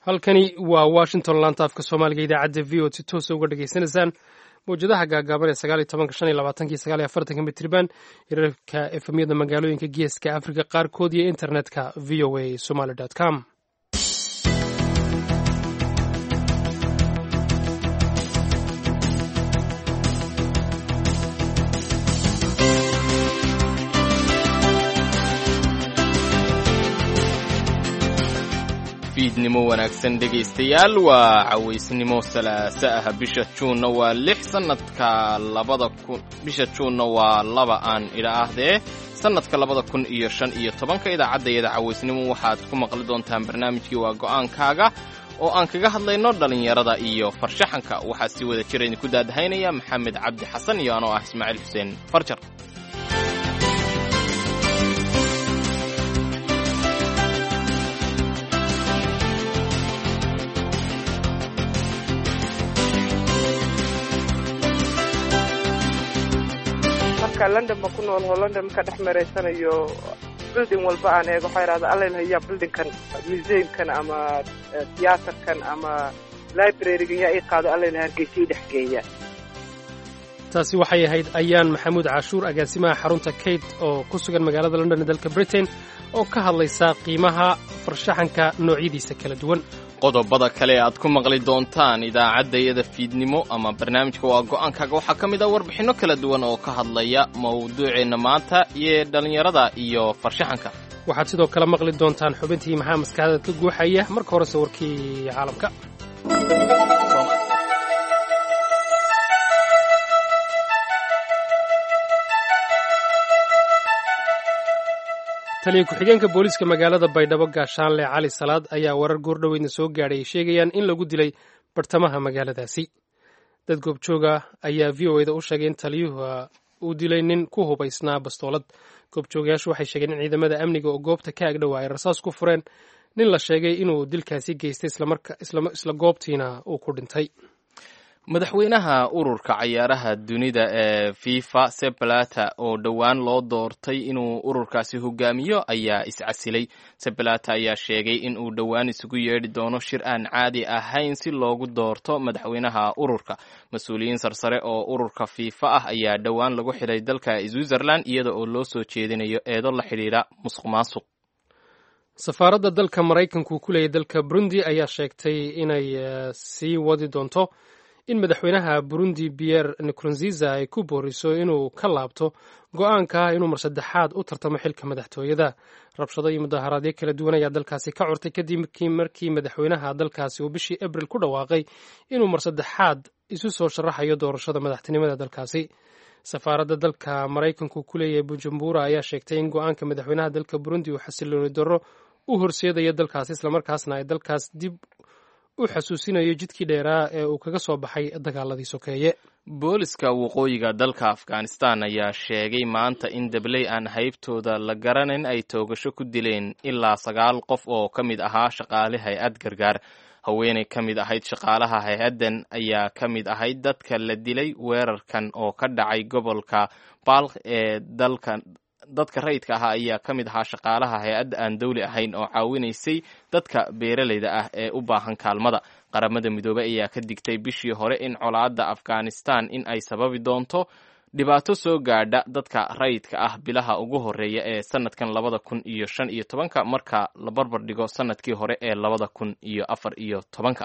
halkani waa washington laanta afka soomaaliga idaacadda v o si toosa uga dhegaysanaysaan mawjadaha gaagaaban ee sagaal iyo tobanka shan iyo labaatanki sagaal iyo afartanka mitriban hirarka efemyada magaalooyinka geeska afrika qaarkood iyo internetka v o a somaly com fiidnimo wanaagsan dhegaystayaal waa cawaysnimo salaasa ah bisha juunna waa lix sanadka labada kun bisha juunna waa laba aan idha ahdee sannadka labada kun iyo shan iyo tobanka idaacaddayada cawaysnimo waxaad ku maqli doontaan barnaamijkii waa go'aankaaga oo aan kaga hadlayno dhallinyarada iyo farshaxanka waxaa si wada jira idinku daadahaynaya maxamed cabdi xasan iyo anoo ah ismaaciil xuseen farjar london ba ku nool oo london marka dhex maraysanayo building walba aan eego waxaa idhahda allalhaya buildingkan museumkan ama tiyaatarkan ama librarygan yaa ii qaado allayla hargeysa ii dhex geeya taasi waxay ahayd ayaan maxamuud cashuur agaasimaha xarunta kate oo ku sugan magaalada london ee dalka britain oo ka hadlaysa qiimaha farshaxanka noocyadiisa kala duwan qodobada kale aad ku maqli doontaan idaacaddayada fiidnimo ama barnaamijka waa go'aankaaga waxaa ka mid ah warbixinno kala duwan oo ka hadlaya mawduuceenna maanta iyo dhallinyarada iyo farshaxanka waxaad sidoo kale maqli doontaan xubintii maxaa maskaxdaad ka guuxaya marka horese warkii caalamka taliya ku-xigeenka booliiska magaalada baydhabo gaashaanle cali salaad ayaa warar goordhoweydna soo gaadhay ay sheegayaan in lagu dilay bartamaha magaaladaasi dad goobjooga ayaa v o eda u sheegay in taliyuhu uu dilay nin ku hubaysnaa bastoolad goobjoogayaashu waxay sheegeen in ciidamada amniga oo goobta ka agdhowa ay rasaas ku fureen nin la sheegay inuu dilkaasi geystay isla goobtiina uu ku dhintay madaxweynaha ururka cayaaraha dunida ee fifa sebalata oo dhowaan loo doortay inuu ururkaasi hogaamiyo ayaa iscasilay sebalata ayaa sheegay in uu dhowaan isugu yeedhi doono shir aan caadi ahayn si loogu doorto madaxweynaha ururka mas-uuliyiin sarsare oo ururka fifa ah ayaa dhowaan lagu xidhay dalka switzerland iyada oo loo soo jeedinayo eedo la xidhiidha musuq maasuq safaaradda dalka maraykanku ku leeyay dalka burundi ayaa sheegtay inay sii wadi doonto in madaxweynaha burundi pierre nkurunziza ay ku booriso inuu ka laabto go-aanka ah inuu mar saddexaad u tartamo xilka madaxtooyada rabshado iyo mudaharaadyo kala duwan ayaa dalkaasi ka curtay kadib markii madaxweynaha dalkaasi uu bishii abril ku dhawaaqay inuu mar saddexaad isu soo sharaxayo doorashada madaxtinimada dalkaasi safaaradda dalka maraykanku ku leeyahay bujumbura ayaa sheegtay in go-aanka madaxweynaha dalka burundi uu xasilooni darro u horseedayo dalkaasi islamarkaasna ay dalkaas dib u xasuusinayo jidkii dheeraa ee uu kaga soo baxay dagaaladii sokeeye booliska waqooyiga dalka afghanistan ayaa sheegay maanta in dabley aan haybtooda la garanayn ay toogasho ku dileen ilaa sagaal qof oo ka mid ahaa shaqaale hay-ad gargaar haweenay ka mid ahayd shaqaalaha hay-addan ayaa ka mid ahayd dadka la dilay weerarkan oo ka dhacay gobolka balk ee dalka dadka rayidka ahaa ayaa ka mid ahaa shaqaalaha hay-adda aan dawli ahayn oo caawinaysay dadka beeralayda ah ee u baahan kaalmada qaramada midoobey ayaa ka digtay bishii hore in colaadda afghanistan in ay sababi doonto dhibaato soo gaadha dadka rayidka ah bilaha ugu horeeya ee sanadkan labada kun iyo shan iyo tobanka marka la barbar dhigo sanadkii hore ee labada kun iyo afar iyo tobanka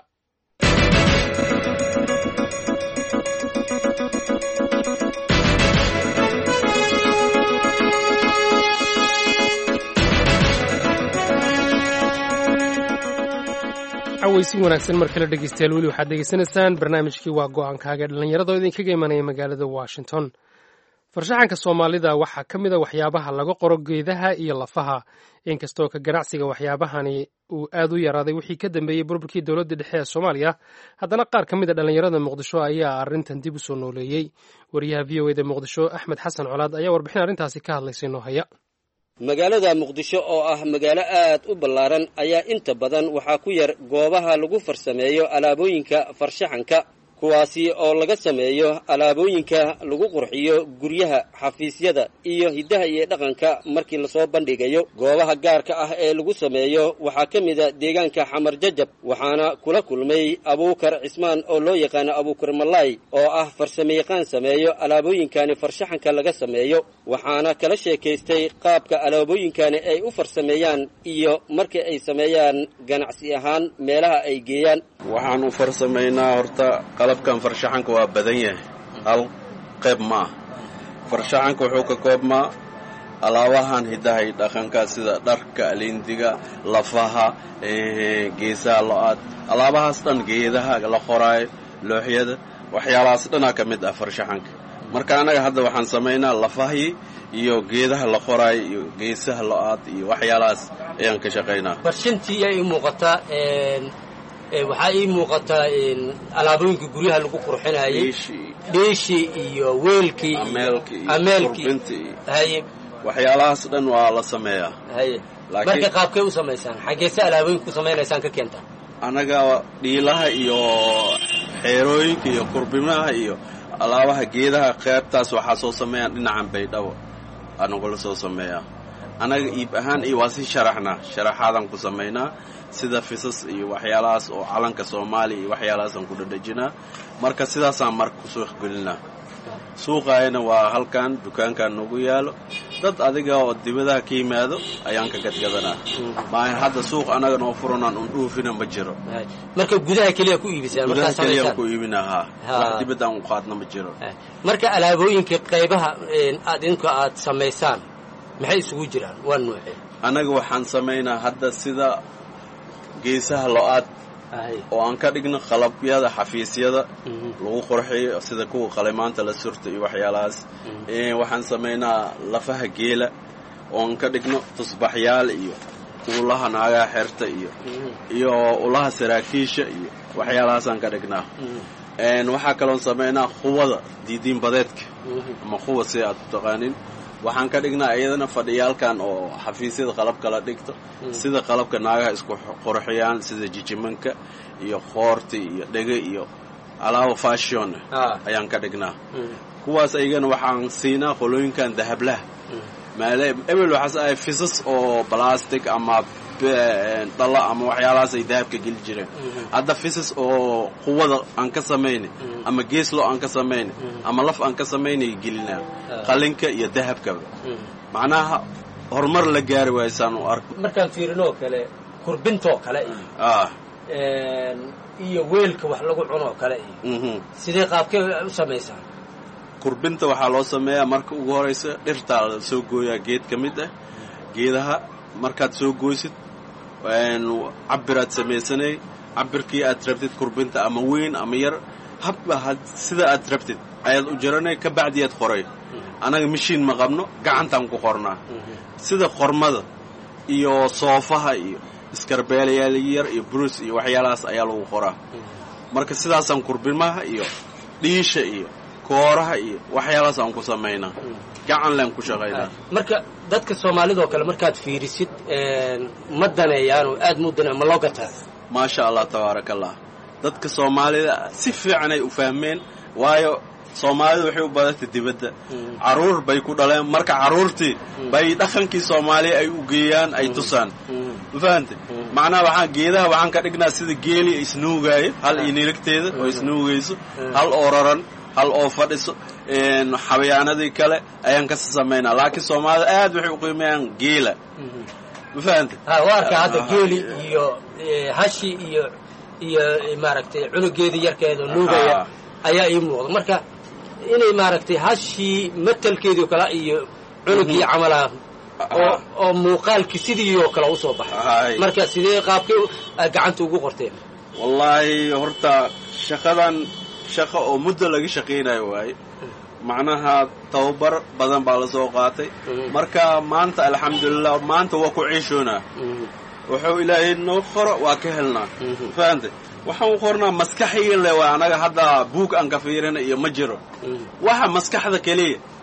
cawaysi wanaagsan mar kale dhegeystayaal weli waxaad degeysanaysaan barnaamijkii waa go-aankaaga dhallinyarada oo idinkaga imanaya magaalada washington farshaxanka soomaalida waxaa ka mid a waxyaabaha laga qoro geedaha iyo lafaha inkastoo ka ganacsiga waxyaabahani uu aad u yaraaday wixii ka dambeeyey burburkii dowladda dhexe ee soomaaliya haddana qaar ka mid a dhallinyarada muqdisho ayaa arrintan dib u soo nooleeyey wariyaha v o eda muqdisho axmed xasan colaad ayaa warbixin arrintaasi ka hadlaysay noo haya magaalada muqdisho oo ah magaalo aad u ballaaran ayaa inta badan waxaa ku yar goobaha lagu farsameeyo alaabooyinka farshaxanka kuwaasi oo laga sameeyo alaabooyinka lagu qurxiyo guryaha xafiisyada iyo hiddaha iyo dhaqanka markii lasoo bandhigayo goobaha gaarka ah ee lagu sameeyo waxaa ka mid a deegaanka xamar jajab waxaana kula kulmay abuukar cismaan oo loo yaqaano abuukar malaay oo ah farsamayaqaan sameeyo alaabooyinkani farshaxanka laga sameeyo waxaana kala sheekaystay qaabka alaabooyinkani ay u farsameeyaan iyo markii ay sameeyaan ganacsi ahaan meelaha ay geeyaan waxaan u farsamaynaa horta qalabkan farshaxanka waa badan yahay hal qayb ma ah farshaxanka wuxuu ka koobmaa alaabahan hiddaha iyo dhaqanka sida dharka alindiga lafaha geesaha lo-aad alaabahaas dhan geedaha la qoraayo looxyada waxyaalahaas dhanaa ka mid ah farshaxanka marka annaga hadda waxaan samaynaa lafahii iyo geedaha la qoraayo iyo geesaha lo-aad iyo waxyaalahaas ayaan ka shaqaynaa farshantii ay ii muuqataa waxaa ii muuqataa alaabooyinka guryaha lagu qurxinayay dhiishii iyo weelkii ameelkii haye waxyaalahaas dhan waa la sameeyaa haye marka qaabkay u samaysaan xaggeese alaabooyinka ku samaynaysaan ka keentaa annaga dhiilaha iyo xeerooyinka iyo kurbimaha iyo alaabaha geedaha qaybtaas waxaa soo sameeyaan dhinacan baydhabo anagula soo sameeyaa annaga iib ahaan iyo waa si sharaxnaa sharaxaadaan ku samaynaa sida fisas iyo waxyaalahaas oo calanka soomaaliya iyo waxyaalahaasaan ku dhadhajinaa marka sidaasaan marka ku suuq gelinaa suuqaayana waa halkan dukaankan nagu yaalo dad adiga oo dibadaha ka yimaado ayaan ka gadgadanaa maahan hadda suuq annaga noo furanaan un dhuufina ma jiro marka gudaha keliya ku iibisaan gudaha keliyaan ku iibinaa haa wax dibaddaan u qaadna ma jiro marka alaabooyinka qaybaha aad idinku aad samaysaan maxay isugu jiraan waa nuuce annaga waxaan samaynaa hadda sida geesaha lo-aad oo aan ka dhigno qalabyada xafiisyada lagu qurxiyo sida kuwa qalimaanta la surta iyo waxyaalahaas waxaan samaynaa lafaha geela oo aan ka dhigno tusbaxyaal iyo ulaha naagaha xerta iyo iyo ulaha saraakiisha iyo waxyaalahaasaan ka dhignaa waxaa kaloon samaynaa quwada diidiin badeedka ama quwa si aad u taqaanin waxaan ka dhignaa iyadana fadhiyaalkan oo xafiisyada qalabka la dhigto sida qalabka naagaha isku qurxiyaan sida jijimanka iyo qoorti iyo dhege iyo alaaba fashion ayaan ka dhignaa kuwaas ayagana waxaan siinaa qolooyinkan dahablaha maale ebel waxaas ahay fisas oo balastic ama dhalo ama waxyaalahaas ay dahabka geli jireen hadda fisas oo quwada aan ka samayna ama geeslo aan ka samayna ama laf aan ka samaynay gelinaa qalinka iyo dahabkaba macnaha horumar la gaari waayosaan u arko markaan fiirinoo kale kurbintoo kale iyo iyo weelka wax lagu cunoo kale iyo sidee qaabkee u samaysaan kurbinta waxaa loo sameeyaa marka ugu horaysa dhirtaa la soo gooyaa geed ka mid ah geedaha markaad soo gooysid cabiraad samaysanay cabirkii aad rabtid kurbinta ama weyn ama yar habba sida aad rabtid ayaad u jaranay ka bacdiyaad qoray annaga mashiin ma qabno gacantaan ku qornaa sida qormada iyo soofaha iyo iskarbeelayaal yar iyo brus iyo waxyaalahaas ayaa lagu qoraa marka sidaasaan kurbimaha iyo dhiisha iyo kooraha iyo waxyaalahaas aan ku samaynaa gacan leen ku shaqaynaa marka dadka soomaalidoo kale markaad fiirisid ma daneeyaanoo aad mu dane ma loo gataa maasha allah tabaaraka allah dadka soomaalida si fiican ay u fahmeen waayo soomaalida waxay u badantay dibadda carruur bay ku dhaleen marka carruurtii bay dhaqankii soomaaliya ay u geeyaan ay tusaan ma fahante macnaha waxaan geedaha waxaan ka dhignaa sida geeli isnuugaayo hal iyo nirigteeda oo isnuugayso hal oo raran hal oo fadhiso xabayaanadii kale ayaan kasi samaynaa laakiin soomaalida aad waxay u qiimeeyaan geela ma fahante waa arkaa hadda geeli iyo hashi iyo iyo maaragtay cunugeedii yarkeeda nuugaya ayaa ii muuqda marka inay maaragtay hashii matalkeedii kale iyo cunugii camalaha oo oo muuqaalkii sidii oo kale usoo baxay marka sidee qaabkay gacanta ugu qorteen wallaahi horta shaqadan shaqa oo muddo laga shaqaynayo waaye macnaha tababar badan baa la soo qaatay marka maanta alxamdulilah maanta waa ku ciishoonaa wuxuu ilaahay noo qoro waa ka helnaa fahante waxaan u qornaa maskaxiga le waa anaga hadda buug aan ka fiirina iyo ma jiro waxa maskaxda keliya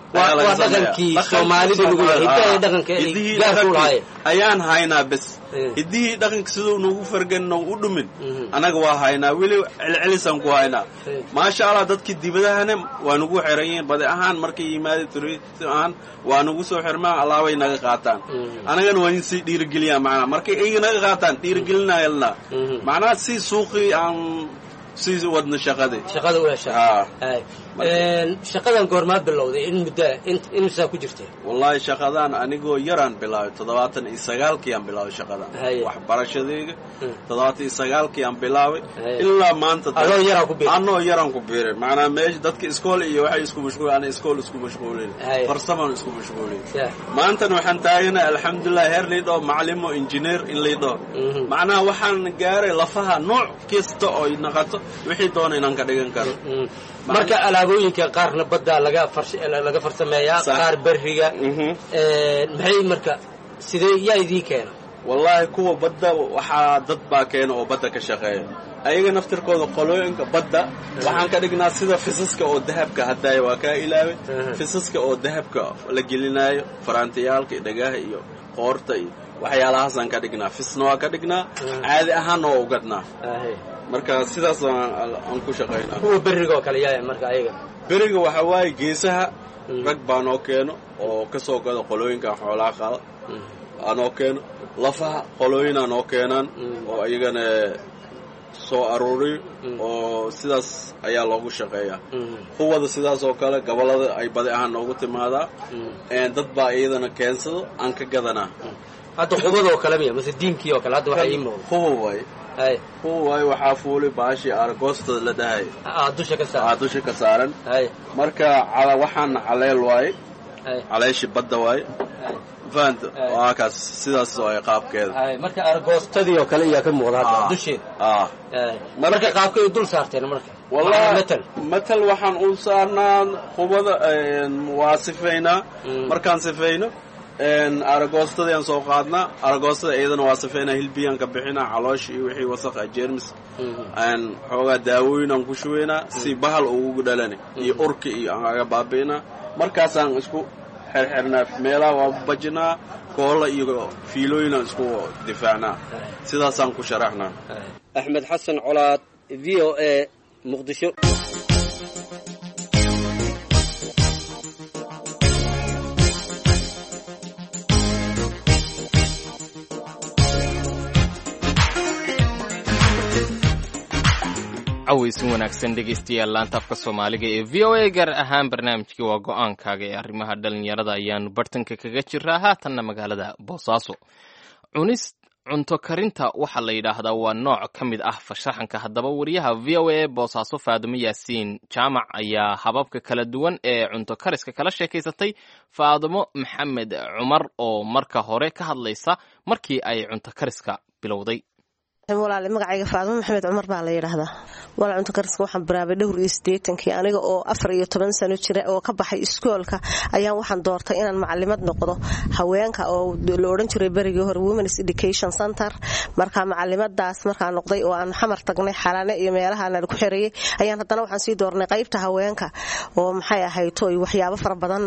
waa waa dhaqankii soomaalida lagu yahay hidaha iyo dhaqanka ay hidihii gaarku dhaqankii lahaayeen ayaan haynaa bes Eh. hidihii dhaqanka siduu nagu fargan nagu u dhumin anaga waa haynaa weli celcelisaan ku haynaa Eh. maasha allah dadkii dibadahana waa nagu xiran yihiin badi ahaan markay yimaada turism ahaan waa nagu soo xirmaan allaabay naga qaataan anagana waa in sii dhiirigeliyaan macnaha markay iyaga naga qaataan dhiirigelinayalna macnaha si suuqii aan sii wadno shaqadii shaqada u hesha Ah. Hay. Een, shaqadan goormaa bilowday in muddo insaa ku jirtay wallaahi shaqadan anigoo yaraan bilaabay toddobaatan iyo sagaalkii aan bilaabay shaqadan Haye. waxbarashadayga Hmm. toddobaatan iyo sagaalkii aan bilaabay Haye. ilaa maanta adoo yaraa ku biir anoo yaraan ku biiray macnaa meesha dadka iskool iyo waxay isku mashquul ana iskool isku mashquulin Haye. farsamaan isku mashquulin Yeah. maantana waxaan taagana alxamdulilah heer liidhoo macalimo injineer in liidhoo Mhm. macnaha waxaan gaaray lafaha nooc kasta oo ay naqato wixii doona inaan ka dhigan karo Mm. marka alaabooyinka qaarna badda laga fars- laga farsameeyaa Sax. qaar beriga Mhm. Een, maxay marka sidee yaa idiin keena wallaahi kuwa badda waxaa dad baa keena oo badda ka shaqeeya ayaga naftirkooda qolooyinka badda waxaan ka dhignaa sida fisaska oo dahabka haddaaya waa kaa ilaaway Mhm. fisaska oo dahabka la gelinaayo faraantiyaalka iyo dhagaha iyo qoorta iyo waxyaalahaasaan ka dhignaa fisna waa ka dhignaa Mhm. caadi ahaanna waa ugadnaa Ahe. marka sidaas aan aan ku shaqaynaa kuwa beriga oo kale yaa marka ayaga beriga waxaa waaye geesaha Mhm. rag baa noo keeno oo ka soo gada qolooyinka xoolaha qaada aanoo keeno lafaha qolooyinaa noo keenaan Mm. oo iyagana soo aruuriyo Mm. oo sidaas ayaa loogu shaqeeyaa Mm. kuwada sidaas oo kale gobollada ay badi ahaan noogu timaadaa Mm. Een, dad baa iyadana keensado aan ka gadanaa hadda qubada oo kale miya mase diinkii oo kale hadda waxaa ii muuqda kuwa waay hay kuwa waay waxaa fuuli baashii argoostada la dhahay aa dusha ka aa saar dusha ka saaran hay marka cala waxaana caleel waaye hay caleeshi badda waaye hay fahanta Ay. waa kaas sidaas waaye qaabkeeda hay marka argoostadii oo kale iyaa ka muuqda hadda Ah. dusheeda ah Hay. marka qaabkay dul saarteen marka wallahi matal matal waxaan u saarnaa qubada een, waa sifaynaa Mm. markaan sifayno een, aragoostadayaan soo qaadnaa aragoostada iyadana waa sifaynaa hilbiyaan ka bixinaa caloosh iyo wixii wasakha jeermis aan xoogaa daawooyin ku shubaynaa si bahal ugu dhalani iyo urki iyo aan aga baabi'inaa markaasaan isku xerxernaa meelaha waa bajinaa koolla iyo fiilooyinaan isku difaacnaa sidaasaan ku sharaxnaa axmed xasan colaad v o a muqdisho cawaysin wanaagsan dhegaystayaal laanta afka soomaaliga ee v o a gaar ahaan barnaamijkii waa go-aankaaga ee arrimaha dhalinyarada ayaanu bartanka kaga jiraa haatanna magaalada boosaaso cunis cunto karinta waxaa la yidhaahdaa waa nooc ka mid ah farshaxanka haddaba wariyaha v o a boosaaso faadimo yaasiin jaamac ayaa hababka kala duwan ee cunto kariska kala sheekaysatay faadimo maxamed cumar oo marka hore ka hadlaysa markii ay cunto kariska bilowday walaale magacayga faadimo maxamed cumar baa la yidhaahdaa walaal cunto kariska waxaan bilaabay dhowr iyo siddeetankii aniga oo afar iyo toban sano jira oo ka baxay iskoolka ayaan waxaan doortay inaan macalimad noqdo haweenka oo la odhan jiray berigii hore womens education center marka macalimadaas markaan noqday oo aan xamar tagnay xalane iyo meelahaan ku xereeyey ayaan haddana waxaan sii doornay qaybta haweenka oo maxay ahayto waxyaabo fara badan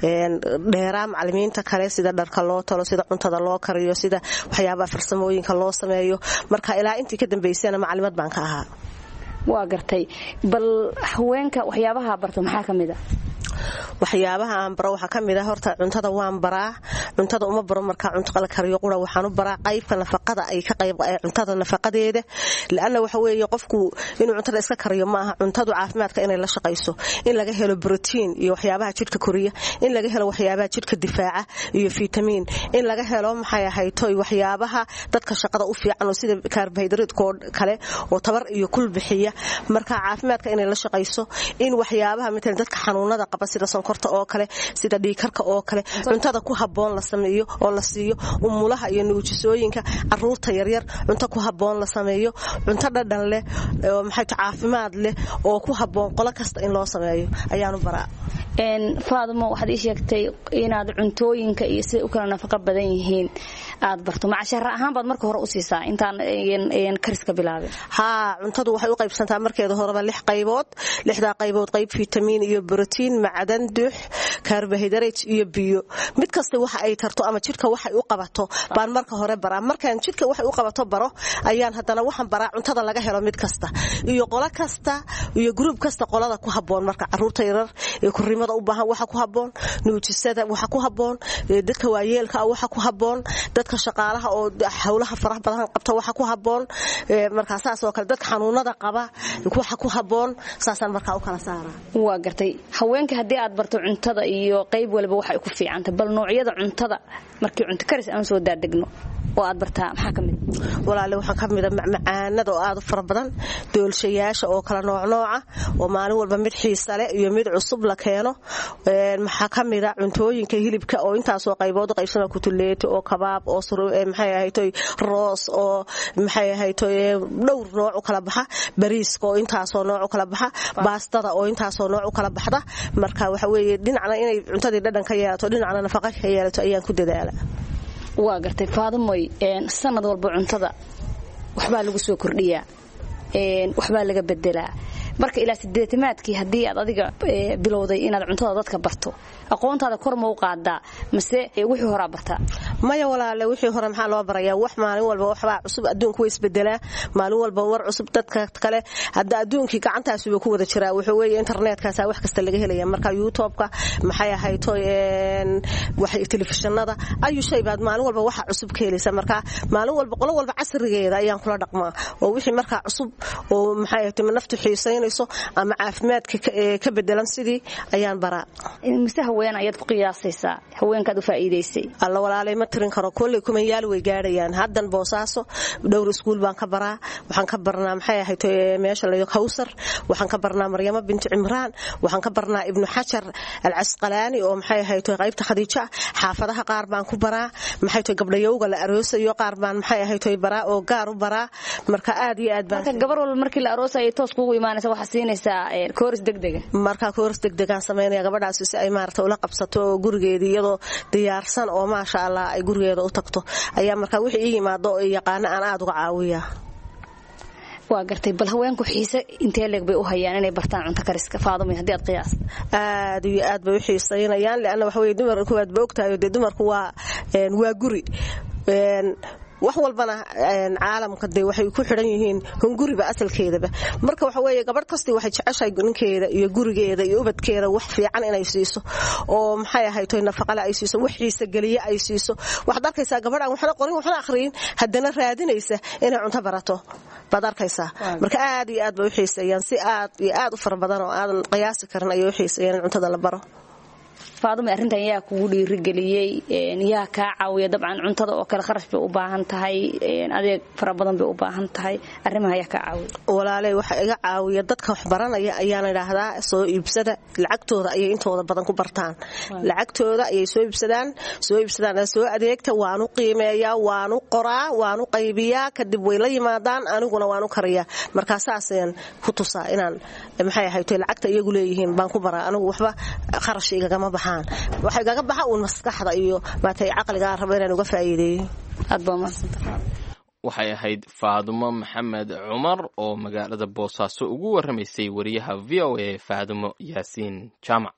dheeraa macalimiinta kale sida dharka loo talo sida cuntada loo kariyo sida waxyaabaha farsamooyinka loo sameeyo marka ilaa intii ka dambaysana macalimad baan ka ahaa waa gartay bal haweenka waxyaabaha barto maxaa ka mid a waxyaabaha aan baro waxaa ka mid ah horta cuntada waan baraa cuntada uma baro markaa cunto la kariyo qura waxaan u baraa qaybka nafaqada ay ka qayb cuntada nafaqadeeda laanna waxa weeye qofku inuu cuntada iska kariyo ma aha cuntadu caafimaadka inay la shaqayso in laga helo brotiin iyo waxyaabaha jidhka koriya in laga helo waxyaabaha jidhka difaaca iyo fitamiin in laga helo maxay ahayto waxyaabaha dadka shaqada u fiican oo sida kaarbohaydraytkoo kale oo tabar iyo kul bixiya marka caafimaadka inay la shaqayso in waxyaabaha matalan dadka xanuunada qaba sida sonkorta oo kale sida dhiikarka oo kale cuntada ku haboon la sameeyo oo la siiyo umulaha iyo nuujisooyinka caruurta yaryar cunto ku haboon la sameeyo cunto dhadhan leh oo maxay caafimaad leh oo ku haboon qolo kasta in loo sameeyo ayaanu baraa faadimo waxaad ii sheegtay inaad cuntooyinka iyo siday u kala nafaqo badan yihiin aad barto macashara ahaan baad marka hore u siisaa intaan kariska bilaabin haa cuntadu waxay u qaybsantaa markeeda horeba lix qaybood lixdaa qaybood qayb fitamiin iyo brotiin macdan dux carbohydrate iyo biyo mid kasta waxa ay tarto ama jidhka waxay u qabato baan marka hore baraa markaan jidhka waxay u qabato baro ayaan haddana waxaan baraa cuntada laga helo mid kasta iyo qolo kasta iyo gruub kasta qolada ku haboon marka caruurta yarar ee kurimada u baahan waxa ku haboon nuujisada waxa ku haboon dadka waayeelka waxa ku haboon dadka shaqaalaha oo howlaha faraha badan qabta waxa ku haboon markaa saas oo kale dadka xanuunada qaba waxa ku haboon saasaan markaa u kala saaraa waa gartay haweenka haddii aad barto cuntada iyo qayb waliba waxay ku fiicantay bal noocyada cuntada markii cunto karis aan soo daadegno oo aad bartaa maxaa ka mid walaale waxaa ka mida macmacaanada oo aad u fara badan doolshayaasha oo kala noocnooca oo maalin walba mid xiisa leh iyo mid cusub la keeno maxaa ka mida cuntooyinka hilibka oo intaasoo qaybood qaybsana kutuleeti oo kabaab oo maxay ahaytoy roos oo maxay ahaytoy dhowr nooc u kala baxa bariiska oo intaasoo nooc u kala baxa baastada oo intaasoo nooc u kala baxda marka waxa weeye dhinacna inay cuntadii dhadhan ka yeelato dhinacna nafaqa ka yeelato ayaan ku dadaala waa gartay faadamoy sanad walba cuntada waxbaa lagu soo kordhiyaa waxbaa laga bedelaa marka ilaa sideetamaadkii haddii aad adiga bilowday inaad cuntada dadka barto aqoontaada kor ma u qaadaa mase wixii horaa bartaa maya walaale wixii hore maxaa loo barayaa wax maalin walba waxbaa cusub adduunku way isbedelaa maalin walba war cusub dadka kale hadda adduunkii gacantaasuba ku wada jiraa wuxuu weeye internetkaasa wax kasta laga helaya marka youtubeka maxay ahayto telefishinada ayu shay baad maalin walba waxa cusub ka helaysa marka maalin walba qolo walba casrigeeda ayaan kula dhaqmaa oo wixii markaa cusub oo maxay ahayto naftu xiisaynayso ama caafimaadka ka bedelan sidii ayaan baraa mise haween ayaad ku qiyaasaysaa haweenkaad u faa'iidaysay alla walaalay ma tirin karo kolley kumanyaal way gaadhayaan haddan boosaaso dhowr iskuul baan ka baraa waxaan ka barnaa maxay ahayd meesha layo kawsar waxaan ka barnaa maryamo binti cimraan waxaan ka barnaa ibnu xajar alcasqalaani oo maxay ahayd qaybta khadiijo ah xaafadaha qaar baan ku baraa maxay tahay gabdhayowga la aroosayo qaar baan maxay ahayd baraa oo gaar u baraa marka aad iyo aad baan marka gabar walba markii la aroosayo toos kuugu imaanaysa waxaa siinaysaa kooris degdega marka kooris degdegaan samaynaya gabadhaasi si ay maarata ula qabsato oo gurigeedii iyadoo diyaarsan oo maasha allah ay gurigeeda u tagto ayaa markaa wixii ii yimaado oo yaqaano aan aada uga caawiya waa gartay bal haweenku xiise intee leeg bay u hayaan inay bartaan cunto kariska faadumay haddii aad qiyaas aad iyo aad bay u xiisaynayaan leanna waxa weye dumar kuwaad ba ogtahay dee dumarku waa waa guri wax walbana caalamka de waxay ku xidhan yihiin hunguriba asalkeedaba marka waxa weeye gabadh kastii waxay jeceshahay ninkeeda iyo gurigeeda iyo ubadkeeda wax fiican inay siiso oo maxay ahayto nafaqale ay siiso wax xiisa geliye ay siiso waxaad arkaysaa gabadh aan waxna qorin waxna akhriyin haddana raadinaysa inay cunto barato baad arkaysaa marka aad iyo aad bay u xiiseeyaan si aad iyo aad u fara badan oo aadan qiyaasi karin ayay u xiiseeyaan in cuntada la baro faaduma arrintan yaa kugu dhiirigeliyey yaa kaa caawiya dabcan cuntada oo kale kharash bay u baahan tahay adeeg fara badan bay u baahan tahay arrimaha yaa kaa caawiya walaaley waxa iga caawiya dadka wax baranaya ayaan idhaahdaa soo iibsada lacagtooda ayay intooda badan ku bartaan lacagtooda ayay soo iibsadaan soo iibsadaan soo adeegta waanu qiimeeyaa waanu qoraa waanu qaybiyaa kadib way la yimaadaan aniguna waanu kariyaa markaa saasaan ku tusaa inaan maxay ahayto lacagta iyagu leeyihiin baan ku baraa anigu waxba kharash igagama baxa waxay gaga baxa uun maskaxda iyo maatay caqligaa rabo inaan uga faa'iideeyo aad baa mahadsantahay waxay ahayd faadumo maxamed cumar oo magaalada boosaaso ugu warramaysay wariyaha v o a faadumo yaasiin jaamac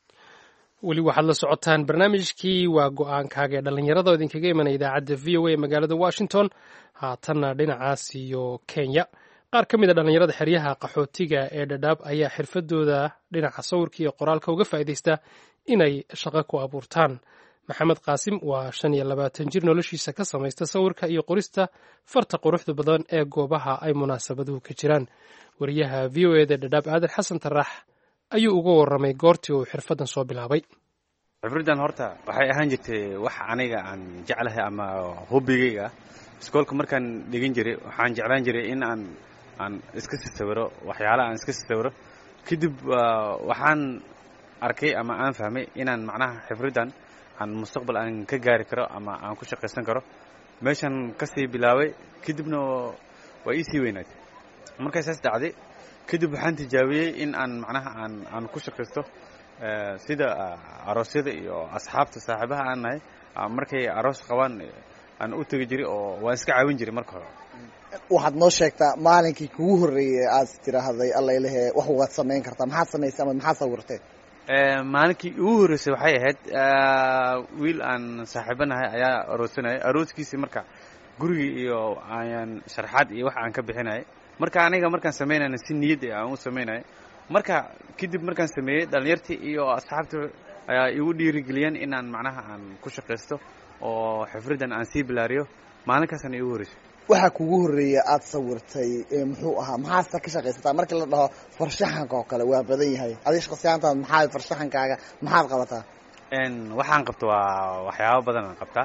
weli waxaad la socotaan barnaamijkii waa go-aankaaga ee dhallinyarada oo idinkaga imanaya idaacadda v o a magaalada washington haatanna dhinacaas iyo kenya qaar ka mid a dhallinyarada xeryaha qaxootiga ee dhadhaab ayaa xirfadooda dhinaca sawirka iyo qoraalka uga faa'iidaysta inay shaqo ku abuurtaan maxamed qaasim waa shan iyo labaatan jir noloshiisa ka samaysta sawirka iyo qorista farta quruxda badan ee goobaha ay munaasabaduhu ka jiraan wariyaha v o eda dhadhaab aadan xasan taraax ayuu uga warramay goortii uu xirfaddan soo bilaabay xifriddan horta waxay ahaan jirtay wax aniga aan jeclahay ama hobbigayga iskoolka markaan dhigan jiray waxaan jeclaan jiray in aan aan iska sisawiro waxyaalaha aan iska sisawiro kadib waxaan arkay ama aan fahmay inaan macnaha xifriddan aan mustaqbal aan ka gaari karo ama aan ku shaqaysan karo meeshan kasii bilaabay kadibna waa ii sii weynaatay markay saas dhacday kadib waxaan tijaabiyey in aan macnaha aan aan ku shaqaysto sida aroosyada iyo asxaabta saaxiibaha aan nahay markay aroos qabaan aan u tegi jiray oo waan iska caawin jiray marka hore waxaad noo sheegtaa maalinkii kugu horreeyey aad tiraahday allaylehe wax waad samayn kartaa maxaad samaysay ama maxaad sawirtay maalinkii ugu horreysay waxay ahayd wiil aan saaxiibanahay ayaa aroosanayay arooskiisii marka gurigii iyo ayaan sharxaad iyo wax aan ka bixinayay marka aniga markaan samaynayna si niyad aan u samaynaya marka kadib markaan sameeyey dhalinyartii iyo asxaabta ayaa igu dhiirigeliyeen inaan macnaha aan ku shaqaysto oo xifridan aan sii bilaariyo maalinkaasna igu horreysay waxaa kugu horreeya aada sawirtay muxuu ahaa maxaase ka shaqaysataa markii la dhaho farshaxanka oo kale waa badan yahay adig shaqsiyaantaad maxaa farshaxankaaga maxaad qabataa waxaan qabta waa waxyaabo badan aan qabtaa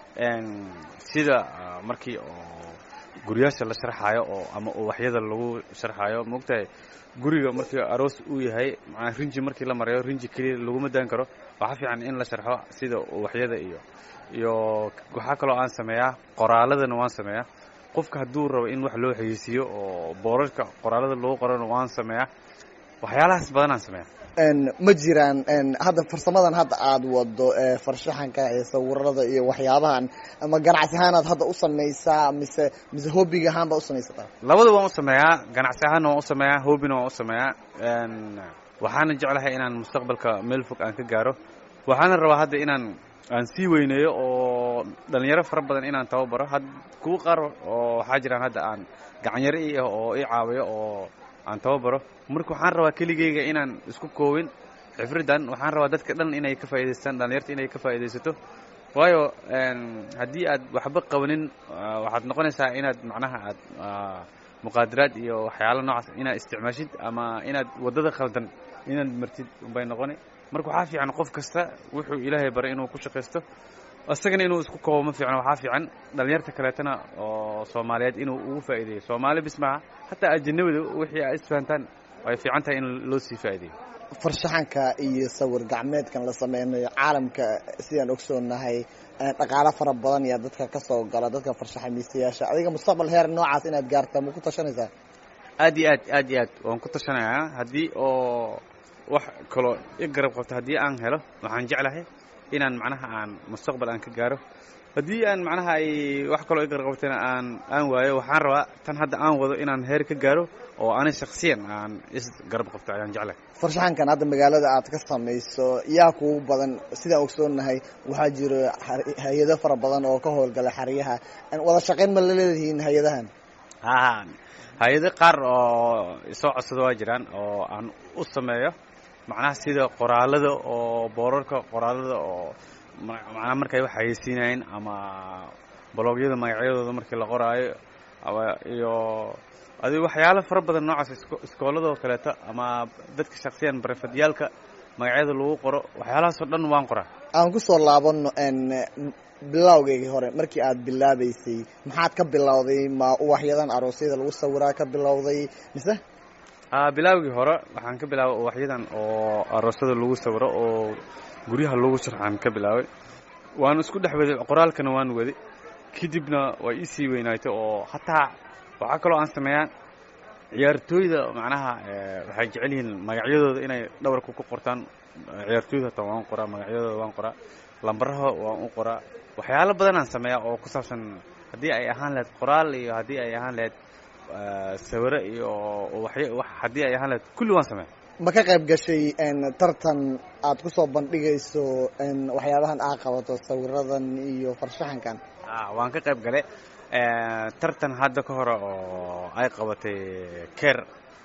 sida markii oo guryaasha la sharxaayo oo ama uwaxyada lagu sharxaayo maogtahay guriga markii aroos uu yahay manaa rinji markii la marayo rinji keliya laguma daan karo waxaa fiican in la sharxo sida uwaxyada iyo iyo waxaa kaloo aan sameeyaa qoraaladana waan sameeyaa qofka hadduu rabo in wax loo xayeysiiyo oo boorarka qoraalada lagu qorana waan sameeyaa waxyaalahaas badanaan sameeyaa ma jiraan hadda farsamadan hadda aada wado farshaxanka iyo sawirada iyo waxyaabahan ama ganacsi ahaanaad hadda u samaysaa mise mise hobbiga ahaan baa u samaysataa labada waan u sameeyaa ganacsi ahaanna waan u sameeyaa hobbina waan u sameeyaa waxaana jeclahay inaan mustaqbalka meel fog aan ka gaaro waxaana rabaa hadda inaan aan sii weyneeyo oo dhalinyaro fara badan inaan tababaro had kuwa qaar oo waxaa jiraan hadda aan gacanyaro i ah oo i caawiyo oo aan tababaro marka waxaan rabaa keligeyga inaan isku koobin xifridan waxaan rabaa dadka dhan inay ka faa'idaystaan dhalinyarta inay ka faa'iidaysato waayo haddii aad waxba qabanin waxaad noqonaysaa inaad macnaha aad muqaadaraad iyo waxyaalo noocaas inaad isticmaashid ama inaad waddada khaldan inaad martid unbay noqoni marka waxaa fiican qof kasta wuxuu ilaahay baray inuu ku shaqaysto isagana inuu isku koobo ma fiicno waxaa fiican dhalinyarta kaleetana oo soomaaliyeed inuu ugu faa'iideeyo soomaali bis maha hataa ajinabida wixii ay isfahantaan way fiican tahay in loo sii faa'iideeyo farshaxanka iyo sawir gacmeedkan la sameynayo caalamka sidaan ogsoonahay dhaqaalo fara badan ayaa dadka ka soo gala dadka farshaxamiisayaasha adiga mustaqbal heer noocaas inaad gaartaa ma ku tashanaysaa aad iyo aad aad iyo aad waan ku tashanayaa haddii oo wax kaloo i garab qabto haddii aan helo waxaan jeclahay inaan macnaha aan mustaqbal aan ka gaaro haddii aan macnaha ay wax kaloo i garab qabtana aan aan waayo waxaan rabaa tan hadda aan wado inaan heer ka gaaro oo ani shaksiyan aan is garab qabto ayaan jeclahay farshaxankan hadda magaalada aad ka samayso yaa kugu badan sidaan ogsoonahay waxaa jiro hay-ado fara badan oo ka howlgala xeryaha wada shaqayn ma la leedihiin hay-adahan ha hay-ado qaar oo isoo codsado waa jiraan oo aan u sameeyo macnaha sida qoraalada oo boorarka qoraalada oo macnaha markay wax hayeysiinayeen ama bologyada magacyadooda markii la qoraayo iyo adi waxyaalo fara badan noocaas iskooladoo kaleeto ama dadka shaksiyan barefadiyaalka magacyada lagu qoro waxyaalahaasoo dhan waan qoraa aan ku soo laabano bilawgeygii hore markii aad bilaabaysay maxaad ka bilowday ma uwaxyadan aroosyada lagu sawiraa ka bilowday mise bilaawgii hore waxaan ka bilaabay uwaxyadan oo aroosyada lagu sawiro oo guryaha lagu sharxaan ka bilaabay waan isku dhex waday qoraalkana waan waday kadibna way isii weynaatay oo hataa waxaa kaloo aan sameeyaa ciyaartooyda macnaha waxay jecel yihiin magacyadooda inay dhabarka ku qortaan ciyaartooyda hataa waan qoraa magacyadooda waan qoraa lambaraha waan u qoraa waxyaalo badanaan sameeyaa oo ku saabsan haddii ay ahaan lahayd qoraal iyo haddii ay ahaan lahayd sawiro iyo waxy haddii ay ahaan lahayd kulli waan sameeya ma ka qayb gashay tartan aad ku soo bandhigayso waxyaabahan aad qabato sawiradan iyo farshaxankan waan ka qayb galay tartan hadda ka hore oo ay qabatay ker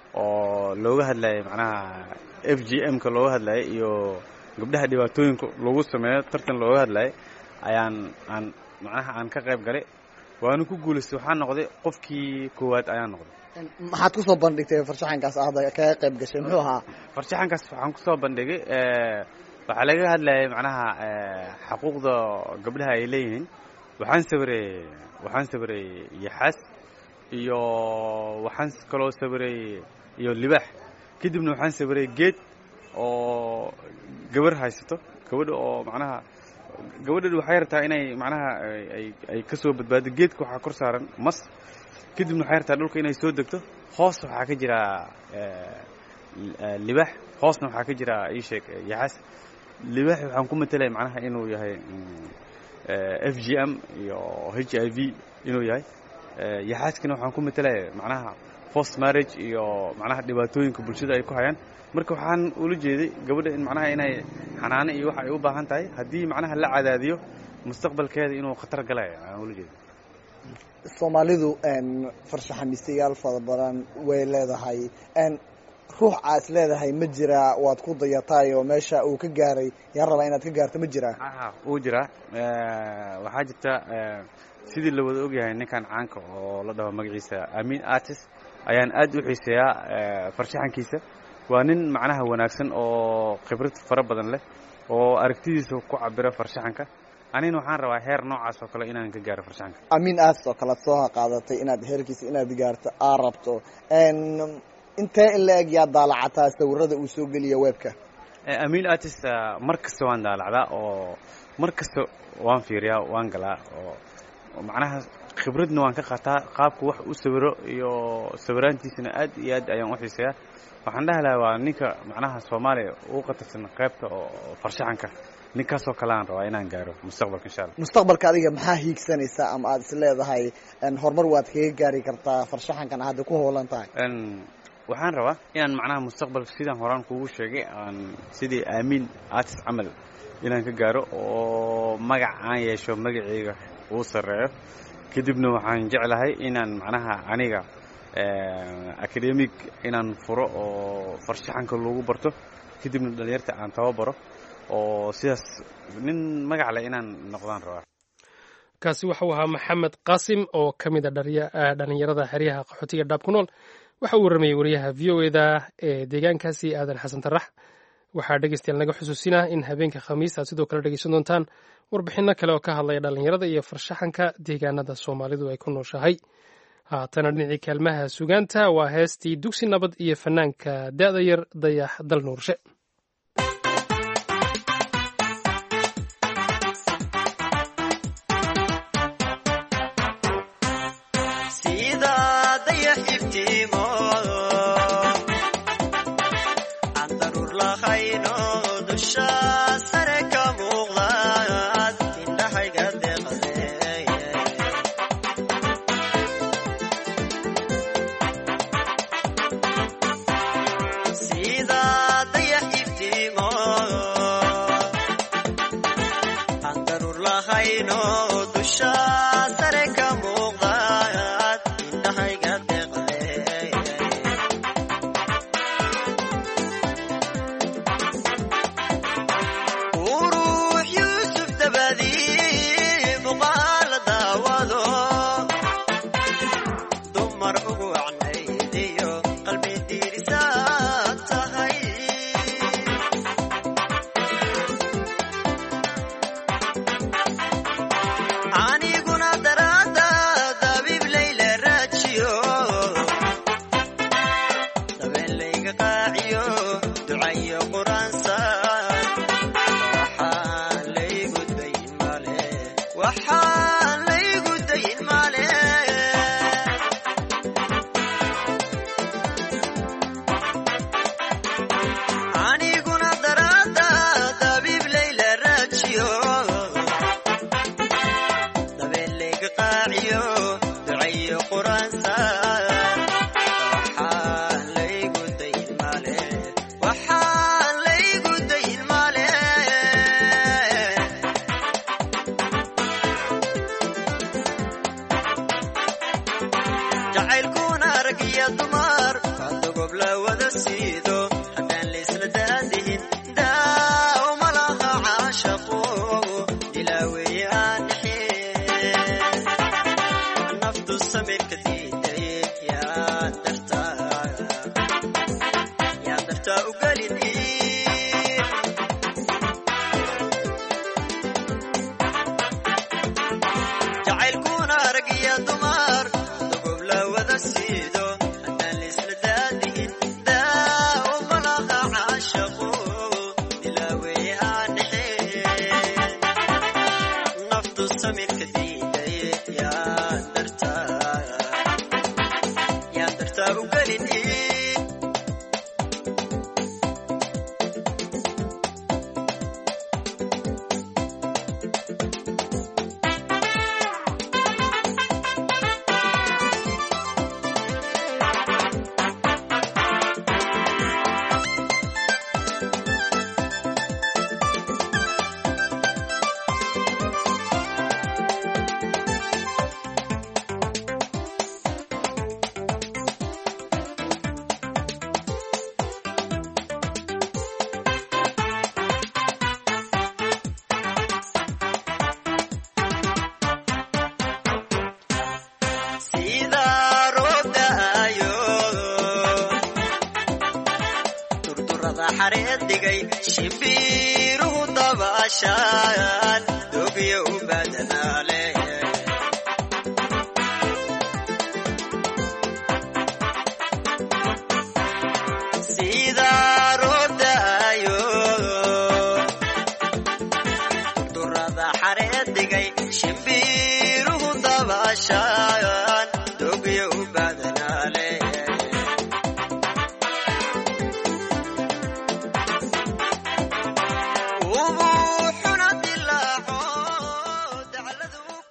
oo looga hadlayay macnaha f g m ka looga hadlayay iyo gabdhaha dhibaatooyinka lagu sameeyo tartan looga hadlayay ayaan aan macnaha aan ka qayb galay waana ku guulaystay waxaa noqday qofkii koowaad ayaan noqday maxaad kusoo bandhigtay farshaxankaas hadda kaga qayb gashay muxuu ahaa farshaxankaas waxaan kusoo bandhigay waxaa laga hadlayay macnaha xaquuqda gabdhaha ay leeyihiin waxaan sawiray waxaan sawiray yaxaas iyo waxaan kaloo sawiray iyo libaax kadibna waxaan sawiray geed oo gabar haysato gabadha oo macnaha gabadha waxay rabtaa inay macnaha ay ay ka soo badbaado geedka waxaa kor saaran mas kadibna waxay rabtaa dhulka inay soo degto hoos waxaa ka jira libax hoosna waxaa ka jira ii sheeg yaxaas libax waxaan ku matelaya macnaha inuu yahay f g m iyo h i v inuu yahay yaxaaskana waxaan ku matelaya macnaha forced marriage iyo macnaha dhibaatooyinka bulshada ay ku hayaan marka waxaan ula jeeday gabadha in macnaha inay xanaano iyo waxa ay u baahan tahay haddii macnaha la cadaadiyo mustaqbalkeeda inuu khatar galaya aan ula jeeda soomaalidu farshaxamiistayaal fara badan way leedahay ruux aad is leedahay ma jiraa waad ku dayataayoo meesha uu ka gaaray yaan rabaa inaad ka gaarto ma jiraa wuu jiraa waxaa jirta sidii la wada ogyahay ninkan caanka oo la dhaho magaciisa amin artist ayaan aad u xiiseeyaa farshaxankiisa waa nin macnaha wanaagsan oo khibrad fara badan leh oo aragtidiisa ku cabiro farshaxanka anina waxaan rabaa heer noocaas oo kale inaan ka gaaro farshaxanka amin artist oo kale ad soo qaadatay inaad heerkiisa inaad gaarto aa rabto intee in la eg yaa daalacataa sawirada uu soo geliya webka amin artist mar kasta waan daalacdaa oo mar kasta waan fiiriyaa waan galaa oo macnaha khibradna waan ka qaataa qaabka wax u sawiro iyo sawiraantiisana aad iyo aad ayaan u xiiseeyaa waxaan dhahi lahaa waa ninka macnaha soomaaliya ugu qatarsan qaybta oo farshaxanka ninkaasoo kale aan rabaa inaan gaaro mustaqbalka insha alla mustaqbalka adiga maxaa hiigsanaysaa ama aad is leedahay horumar waad kaga gaari kartaa farshaxankan hadda ku hoolan tahay waxaan rabaa inaan macnaha mustaqbalka sidaan horaan kugu sheegay aan sidii aamin artist camal inaan ka gaaro oo magac aan yeesho magaceyga uu sarreeyo kadibna waxaan jeclahay inaan macnaha aniga academic inaan furo oo farshaxanka lagu barto kadibna dhalinyarta aan tababaro oo sidaas nin magac leh inaan noqdaan rabaa kaasi waxau ahaa maxamed qaasim oo ka mid a dhalinyarada xeryaha qaxootiga dhaab ku nool waxa uu warramayey wariyaha v o eda ee deegaankaasi aadan xasan tarax waxaa dhegeystayaal naga xusuusinaa in habeenka khamiis aad sidoo kale dhegeysan doontaan warbixinno kale oo ka hadlaya dhallinyarada iyo farshaxanka deegaanada soomaalidu ay ku nooshahay haatana dhinacii kaalmaha sugaanta waa heestii dugsi nabad iyo fanaanka da'da yar dayax dal nuurshe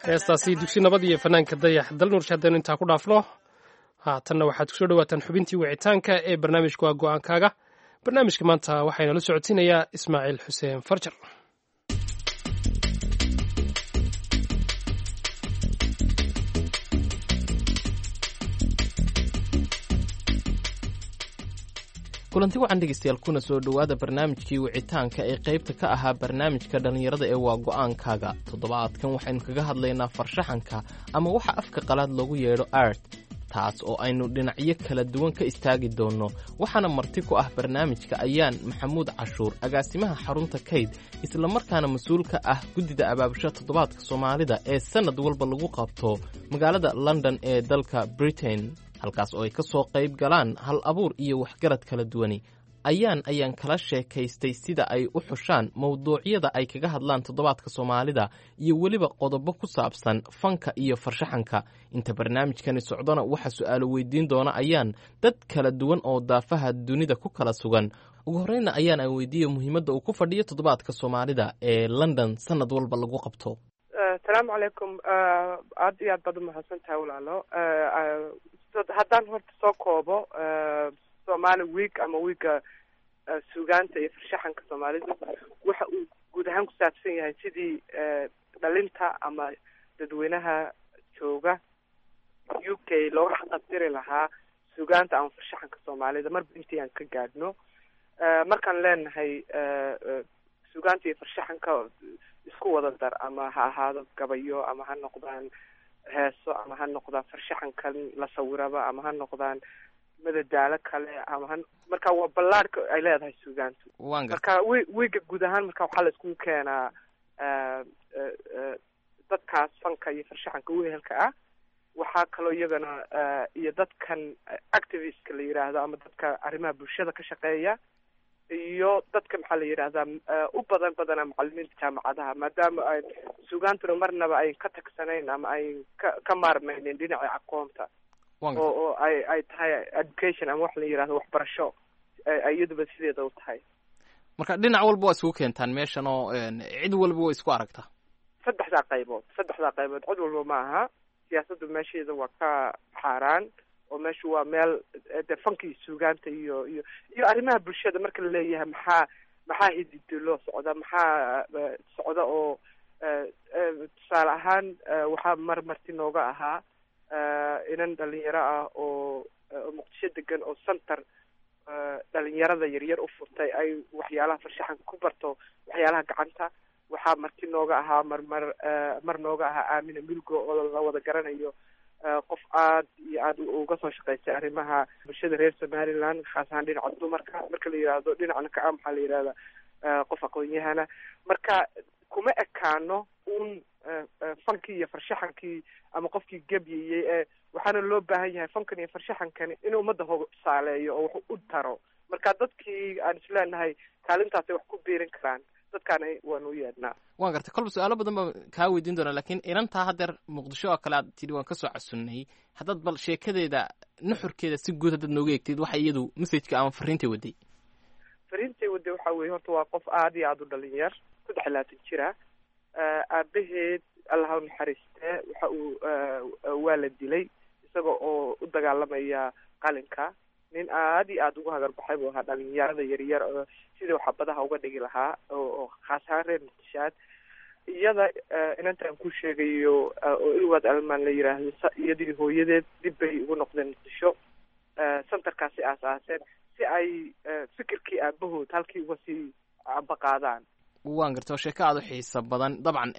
heestaasi dugsi nabad iyo fanaanka dayax dalnuursha haddaynu intaa ku dhaafno haatanna waxaad kusoo dhawaataan xubintii wicitaanka ee barnaamijka waa go-aankaaga barnaamijka maanta waxayna la socodsiinayaa ismaaciil xuseen farjar kulanti wacan dhegeystayaal kuna soo dhowaada barnaamijkii wicitaanka ee qaybta ka ahaa barnaamijka dhallinyarada ee waa go'aankaaga toddobaadkan waxaynu kaga hadlaynaa farshaxanka ama waxa afka qalaad loogu yeedho art taas oo aynu dhinacyo kala duwan ka istaagi doonno waxaana marti ku ah barnaamijka ayaan maxamuud cashuur agaasimaha xarunta kayd islamarkaana mas-uul ka ah guddida abaabusha toddobaadka soomaalida ee sannad walba lagu qabto magaalada london ee dalka britain halkaas oo ay ka soo qayb galaan hal abuur iyo waxgarad kala duwani ayaan ayaan kala sheekaystay sida ay u xushaan mowduucyada ay kaga hadlaan toddobaadka soomaalida iyo weliba qodobo ku saabsan fanka iyo farshaxanka inta barnaamijkani socdona waxaa su'aalo weydiin doona ayaan dad kala duwan oo daafaha dunida ku kala sugan ugu horreyna ayaan aan weydiiya muhiimadda uu ku fadhiyo toddobaadka soomaalida ee london sannad walba lagu qabto asalaamu calaykum aad iyo aad baad umahadsan tahay walaalo haddaan horta soo koobo somali week ama wiiga suugaanta iyo farshaxanka soomaalidu waxa uu guud ahaan ku saabsan yahay sidii dhalinta ama dadweynaha jooga u k looga xaqabtiri lahaa suugaanta ama farshaxanka soomaalida marba intii aan ka gaadhno markaan leenahay suugaanta iyo farshaxanka isku wada dar ama ha ahaado gabayo ama ha noqdaan heeso ama ha noqdaan farshaxankan la sawiraba ama ha noqdaan madadaalo kale ama ha marka waa ballaadhka ay leedahay suugaantu marka wi wiiga guud ahaan marka waxaa la iskugu keenaa dadkaas fanka iyo farshaxanka wehelka ah waxaa kaloo iyagana iyo dadkan activistka la yidhaahdo ama dadka arrimaha bulshada ka shaqeeya iyo dadka maxaa la yidhahdaa u badan badana macalimiinta jaamacadaha maadaama ay suugaantuna marnaba ayn ka tagsanayn ama ayn ka ka maarmaynin dhinaca aqoonta oo oo ay ay tahay education ama wax la yidhahdo waxbarasho iyaduba sideeda u tahay marka dhinac walba waa isugu keentaan meeshan oo cid walba waa isku aragtaa saddexdaa qaybood saddexdaa qaybood cid walba ma aha siyaasaddu meesheeda waa ka xaaraan oo meeshu waa meel de fankii suugaanta iyo iyo iyo arrimaha bulshada marka la leeyahay maxaa maxaa hididi loo socda maxaa socda oo tusaale ahaan waxaa mar marti nooga ahaa inan dhalinyaro ah oo muqdisho degan oo center dhalinyarada yaryar u furtay ay waxyaalaha farshaxanka ku barto waxyaalaha gacanta waxaa marti nooga ahaa mar mar mar nooga ahaa aamina milgo oo la wada garanayo qof aad iyo aad uga soo shaqaystay arrimaha bulshada reer somaliland khaas ahaan dhinaca dumarka marka la yidhaahdo dhinacna ka ah maxaa la yidhahda qof aqoon-yahana marka kuma ekaano un fankii iyo farshaxankii ama qofkii gebyayey ee waxaana loo baahan yahay fankan iyo farshaxankani inuu ummadda hoga tusaaleeyo oo wax u taro marka dadkii aan isleenahay kaalintaasay wax ku biirin karaan dadkaana waan u yeedhnaa waan gartay kolba su-aalo badan baan kaa weydiin doonaa lakiin inantaa haddeer muqdisho oo kale aad tidhi waan kasoo casunnay haddaad bal sheekadeeda nuxurkeeda si guud haddaad nooga eegtid waxa iyadu messajka ama fariintay waday fariintay waday waxa weeye horta waa qof aad iyo aada u dhalinyar saddex iyo labaatan jira aabaheed allah u naxariistee waxa uu waa la dilay isaga oo u dagaalamaya qalinka nin aad iyo aada ugu hagarbaxay buu ahaa dhalinyarada yaryar oo sidii waxabadaha uga dhigi lahaa oo khaas ahaan reer muqdishaad iyada inantaan ku sheegayo oo ilwaad almaan la yiraahdo iyadii hooyadeed dib bay ugu noqdeen muqdisho centerkaasi aas-aaseen si ay fikirkii aabahood halkii uga sii ambaqaadaan waan garta oo sheeko aada u xiisa badan dabcan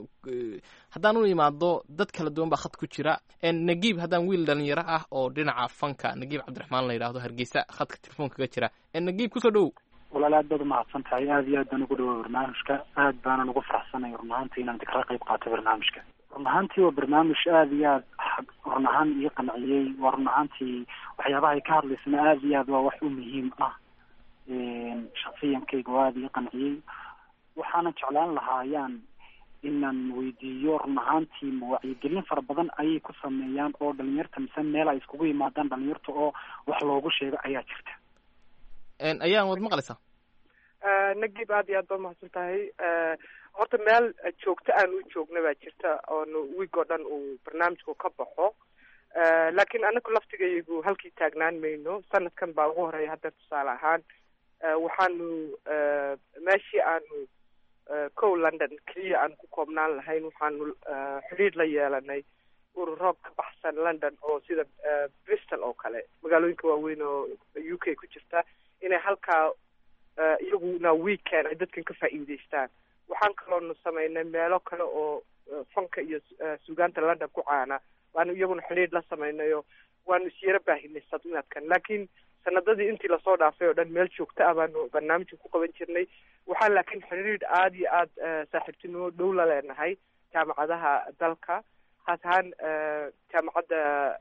haddaan u imaado dad kala duwan baa khad ku jira nagiib haddaan wiil dhalinyaro ah oo dhinaca fanka nagiib cabdiraxmaan la yidhahdo hargeysa khadka telefoonka ka jira nagiib kusoo dhowow walaal aad baad umahadsan tahay aada iyo aad baan ugu dhawa barnaamijka aad baanan ugu faraxsanay run ahaantii inaan kala qayb qaato barnaamijka run ahaantii waa barnaamij aada iyo aad run ahaan ii qanciyey waa run ahaantii waxyaabaha ay ka hadlaysana aada iyo aad waa wax u muhiim ah shaksiyankayga oo aada ii qanciyey waxaana jeclaan lahaa ayaan inaan weydiiyo run ahaantii ma wacyigelin fara badan ayay ku sameeyaan oo dhalinyarta mise meel ay iskugu yimaadaan dhalinyarta oo wax loogu sheego ayaa jirta ayaan wad maqlaysaa nagib aad iyo aad baa umahadsan tahay horta meel joogto aan u joogna baa jirta oonu wiig oo dhan uu barnaamijku ka baxo laakiin anagu laftigaygu halkii taagnaan mayno sanadkan baa ugu horeeya hadda tusaale ahaan waxaanu meeshii aanu kow london keliya aan ku koobnaan lahayn waxaanu xidhiidh la yeelanay ururo ka baxsan london oo sida bristol oo kale magaalooyinka waaweyn oo u k ku jirta inay halkaa iyaguna weekend ay dadkan ka faa'iideystaan waxaan kaloonu samaynay meelo kale oo fanka iyo suugaanta london ku caana waanu iyaguna xidhiidh la samaynayo waanu isyaro baahinay sadnaadkan laakiin sanadadii intii lasoo dhaafay oo dhan meel joogto ah baanu barnaamijka ku qaban jirnay waxaan laakiin xidhiidh aada iyo aada saaxiibtinimo dhow la leenahay jaamacadaha dalka khaas ahaan jaamacadda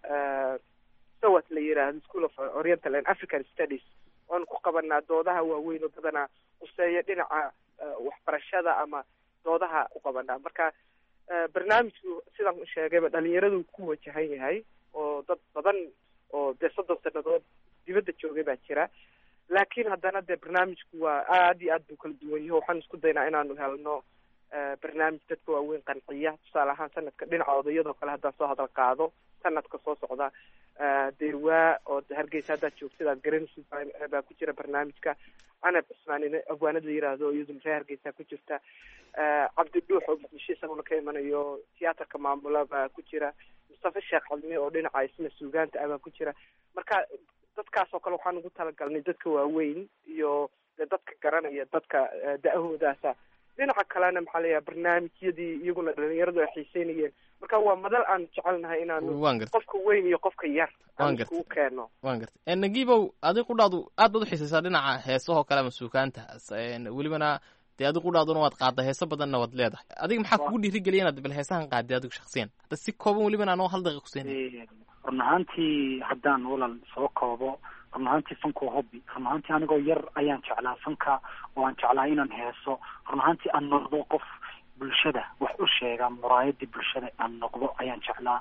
sawat la yiraahdo school of oriental and african studies oanu ku qabanaa doodaha waaweyn oo badanaa quseeya dhinaca waxbarashada ama doodaha ku qabanaa marka barnaamijku sidaan sheegayba dhalinyaradu ku wajahan yahay oo dad badan oo dee soddon sanadood dibadda joogay baa jira laakiin haddana dee barnaamijku waa aada iyo aad buu kala duwan yaho waxaan isku daynaa inaanu helno barnaamij dadka waaweyn qanciya tusaale ahaan sanadka dhinaca odayadoo kale haddaan soo hadal qaado sanadka soo socda deerwaa oo hargeysa haddaad joogtid aad garanaysid baa ku jira barnaamijka canab cismaan abwaanad la yiraahdo iyaduna reer hargeysa ku jirta cabdidhuux oo muqdisho isaguna ka imanayo tiyaatarka maamula baa ku jira mustafa sheekh cadmi oo dhinaca isna suugaanta ah baa ku jira marka dadkaas oo kale waxaan ugu talagalnay dadka waaweyn iyo de dadka garanaya dadka da-ahoodaasa dhinaca kalena maxaa layahay barnaamijyadii iyaguna dhalinyaradu ay xiiseynayeen marka waa madal aan jecelnahay inaanu qofka weyn iyo qofka yar aan iskugu keeno wan gartay nagibow adi qudhaadu aad baad uxiisaysaa dhinaca heesahoo kale ama suukaanta welibana dee adi qudhaaduna waad qaadda heeso badanna waad leedahay adiga maxaa kugu dhiirigeliya inaad bal heesahan qaadday adigu shaksiyan hadda si kooban welibana anoo hal daqiiq kusiinay run ahaantii haddaan walal soo koobo run ahaantii fanka waa hobby run ahaantii anigoo yar ayaan jeclaa fanka oo aan jeclaa inaan heeso run ahaantii aan noqdo qof bulshada wax u sheega muraayadii bulshada aan noqdo ayaan jeclaa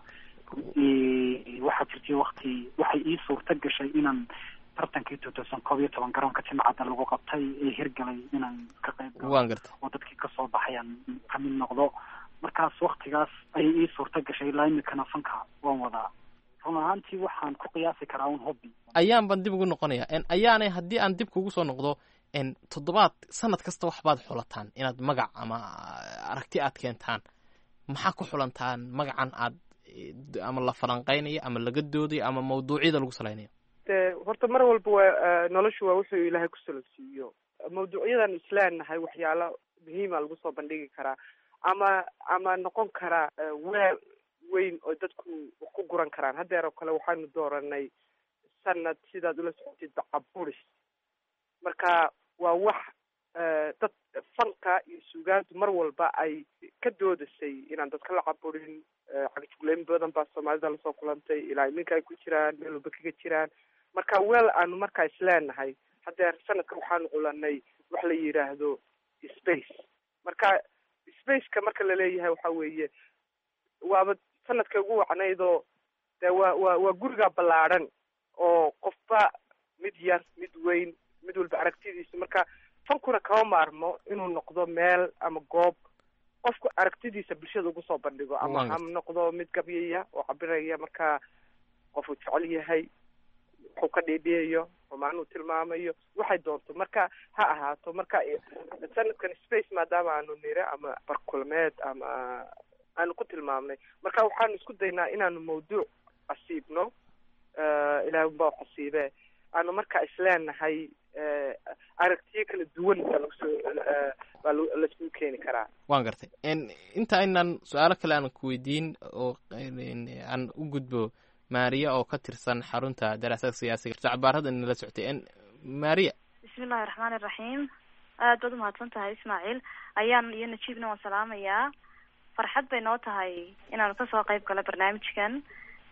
waxaa jirtay wakti waxay ii suurta gashay inaan tartankii two thousand koob iyo toban garoonka timcadda lagu qabtay ee hirgalay inaan ka qayb galo waan gartay oo dadkii kasoo baxay aan kamid noqdo markaas waktigaas ayay ii suurta gashay ilaa imikana fanka waan wadaa run ahaantii waxaan ku qiyaasi karaa un hobby ayaan baan dib ugu noqonaya ayaanay haddii aan dib kugu soo noqdo toddobaad sanad kasta waxbaad xulataan inaad magac ama aragti aad keentaan maxaa ku xulantaan magacan aad ama la falanqeynayo ama laga doodayo ama mawduucyada lagu salaynayo de horta mar walba waa noloshu waa wuxuu ilaahay ku salabsiiyo mawduucyadan isleenahay waxyaalo muhiima lagu soo bandhigi karaa ama ama noqon karaa weel weyn oo dadku wax ku guran karaan haddeer oo kale waxaanu dooranay sanad sidaad ula socotid bacaburis marka waa wax dad fanka iyo suugaantu mar walba ay ka doodasay inaan dadka la caburin cagajugleyn badan baa soomaalida lasoo kulantay ilaa iminka ay ku jiraan meel walba kaga jiraan marka weel aanu markaa isleenahay haddeer sanadka waxaanu culanay wax la yidhaahdo space marka spaceka marka laleeyahay waxa weeye waaba sanadka ugu wacnaydoo de waa waa waa guriga ballaadhan oo qofba mid yar mid weyn mid walba aragtidiisa marka fankuna kama maarmo inuu noqdo meel ama goob qofku aragtidiisa bulshada ugu soo bandhigo ama ha noqdo mid gabyaya oo cabiraya marka qofuu jecel yahay wuxuu ka dhiidhiyayo oo macnuu tilmaamayo waxay doonto marka ha ahaato marka sanadkan space maadaama aanu nire ama barkulmeed ama aanu ku tilmaamnay marka waxaanu isku daynaa inaanu mawduuc casiibno ilahay unbaa casiibe aanu marka isleenahay aragtiyo kala duwan baa lagusoo baa laiskugu keeni karaa waan gartay inta aynan su-aalo kale aan ku weydiin oo aan u gudbo maariya oo ka tirsan xarunta daraasaadka siyaasiga jacbaarada nala soctay maariya bismillahi raxmaani iraxiim aad baad umahadsan tahay ismaaciil ayaan iyo najiibna waan salaamayaa farxad bay noo tahay inaanu kasoo qayb galo barnaamijkan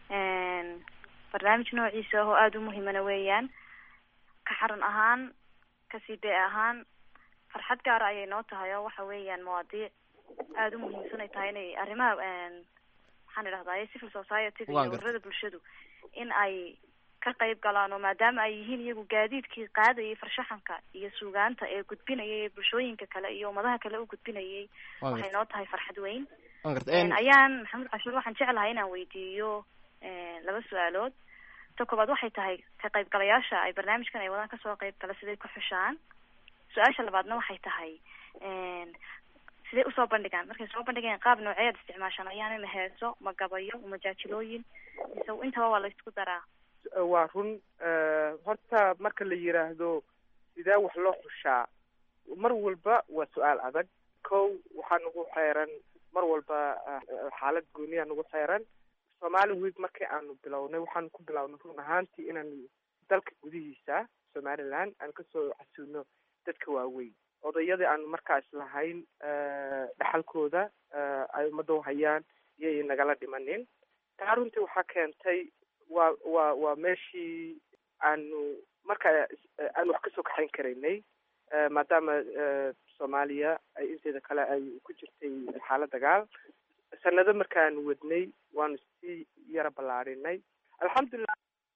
barnaamij noociisa oo aada u muhiimana weeyaan ka xaran ahaan ka c b ahaan farxad gaara ayay noo tahay oo waxa weeyaan mawaadiic aada u muhiimsan ay tahay inay arrimaha maxaan idhahdaye civil society-ga iyo ururada bulshadu in ay ka qayb galaan oo maadaama ay yihiin iyagu gaadiidkii qaadayay farshaxanka iyo suugaanta ee gudbinayay ee bulshooyinka kale iyo ummadaha kale u gudbinayay Waa waxay noo tahay farxad weyn waan garta Een, ayaan maxamed cashuur waxaan jeclahay inaan weydiiyo een, laba su-aalood ta koobaad waxay tahay ka qaybgalayaasha ay barnaamijkan ay wadaan kasoo qayb gala siday ku xushaan su-aasha labaadna waxay tahay een, siday usoo bandhigaan markay soo bandhigayaan qaab nooceed isticmaashaan ayaana ma heeso ma gabayo ma jaajilooyin mise intaba waa la isku daraa waa run eh, horta marka la yiraahdo sidee wax loo xushaa mar walba waa su-aal adag kow waxaa nagu xeeran mar walba eh, xaalad gooniya nagu xeeran somali week markii aanu bilownay waxaanu ku bilownay run ahaantii inaan dalka gudihiisa somaliland aan kasoo casuuno dadka waaweyn odayadii aanu markaas lahayn eh, dhaxalkooda eh, ay ummadda u hayaan iyay nagala dhimanin taa runtii waxaa keentay waa waa waa meeshii aanu marka eh, aanu wax kasoo kaxayn karaynay eh, maadaama eh, soomaaliya ay inteeda kale ay ku jirtay xaalad dagaal sanado markaanu wadnay waanu sii yara ballaadhinay alxamdulilah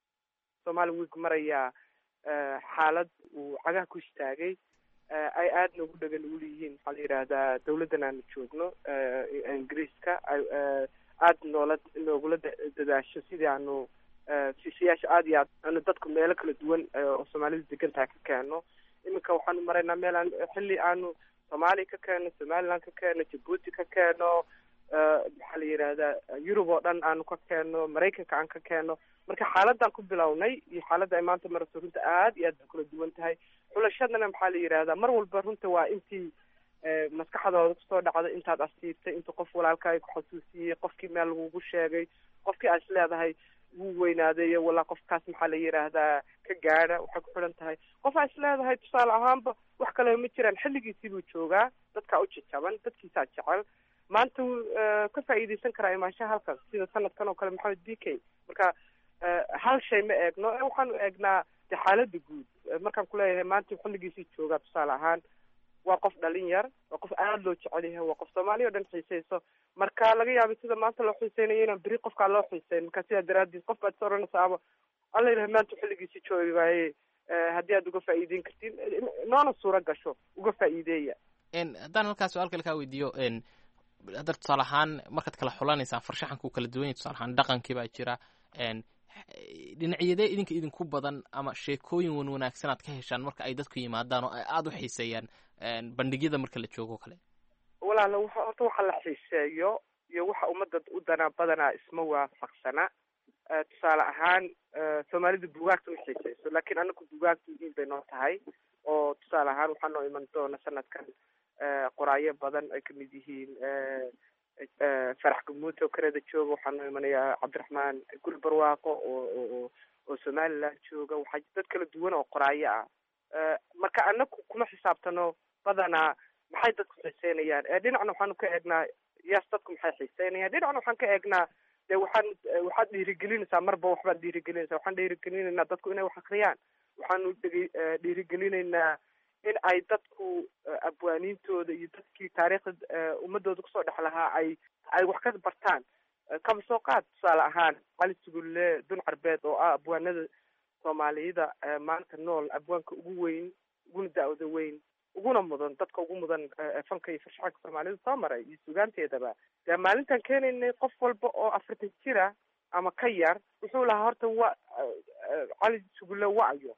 somali week marayaa eh, xaalad uu cagaha ku istaagay eh, ay aadna ugu dhagan ugu leeyihiin waxaa la yidhaahdaa dawladdan aanu joogno eh, ee ingiriiska ay eh, aada noola noogula da- dadaasho sidii aanu eh, siisiyaasha aada iyo aad aanu dadku meelo kala duwan eh, oo soomaalidu degan tahay ka keeno iminka waxaanu maraynaa meel aan xilli aanu soomaaliya ka keeno somaliland ka keeno jabuuti ka keeno eh, maxaa la yidhahdaa yurub oo dhan aanu ka keeno maraykanka aan ka keeno marka xaaladaan ku bilownay iyo xaaladda ay maanta marayso runta aad iyo aad bay kala duwan tahay xulashadana maxaa la yidhahdaa mar walba runta waa intii eh, maskaxdooda kusoo dhacda intaad asiibtay intuu qof walaalkaaga ku xasuusiyey qofkii meel lagugu sheegay qofkii aad is leedahay wuu weynaaday walaa qofkaas maxaa la yidhaahdaa ka gaadha waxay ku xidhan tahay qof aa is leedahay tusaale ahaanba wax kale ma jiraan xilligiisii buu joogaa dadkaa u jajaban dadkiisaa jecel maanta wuu eh, ka faa'iidaysan karaa imaanshaha halkaas sida sanadkan oo kale maxamed b k marka eh, hal shay ma eegno ee waxaanu eegnaa de xaaladda guud Eh, markaan kuleeyahay maanta xilligiisii joogaa tusaale ahaan waa qof dhalin yar waa qof aada loo jecel yahay waa qof soomaaliya o dhan xiiseyso marka laga yaabay sida maanta loo xiiseynayo inaan beri qofkaa loo xiiseyn marka sidaa daraaddeed qof baad is oranaysaa ama alla ilahay maanta xilligiisii joogi waaye eh, haddii aad uga faa'iideyn kartiin eh, noona suuro gasho uga faa'iideeya En, haddaan halkaas su-aal kale kaa weydiiyo en, hadda tusaale ahaan markaad kala xulanaysaan farshaxanku kala duwan yahay tusaale ahaan dhaqankii baa jira en, dhinacyadee idinka idinku badan ama sheekooyin wan wanaagsan aad ka heshaan marka ay dadku yimaadaan oo ay aada u xiiseeyaan en, bandhigyada marka la joogo kale walaala waxa horta waxa la xiiseeyo iyo waxa ummadda u danaa badanaa isma waafaqsana Eh, tusaale ahaan eh, soomaalida bugaagta ma xiiseyso laakiin anagu bugaagta muhiim bay noo tahay oo tusaale ahaan waxaa noo iman doona sanadkan eh, qoraayo badan ay kamid yihiin eh, eh, farax gamuute oo kanada jooga waxaa noo imanayaa cabdiraxmaan guri barwaaqo oo oo oo oo somaliland jooga waxaa dad kala duwan oo qoraayo ah Eh, marka anagu kuma xisaabtano badanaa maxay dadku xiiseynayaan ee dhinacna waxaanu ka eegnaa yaas dadku maxay xiiseynayaan dhinacna waxaan ka eegnaa dee waxaan waxaad dhiirigelinaysaa marba waxbaad dhiirigelinaysaa waxaan dhiirigelinaynaa dadku inay wax akriyaan waxaanu dhigi dhiirigelinaynaa in ay dadku eh, abwaaniintooda iyo dadkii taariikhda eh, ummadooda kusoo dhex lahaa ay ay wax ka bartaan Eh, kaba soo qaad tusaale ahaan cali sugulle dun carbeed oo ah abwaanada soomaaliyada eh, maanta nool abwaanka ugu weyn uguna da-da weyn uguna mudan dadka ugu mudan eh, fanka iyo farshaxanka soomaalida soo maray iyo sugaanteedaba dee maalintan keenaynay qof walba oo afartan jira ama ka yar wuxuu lahaa horta wa eh, eh, cali sugulle wacyo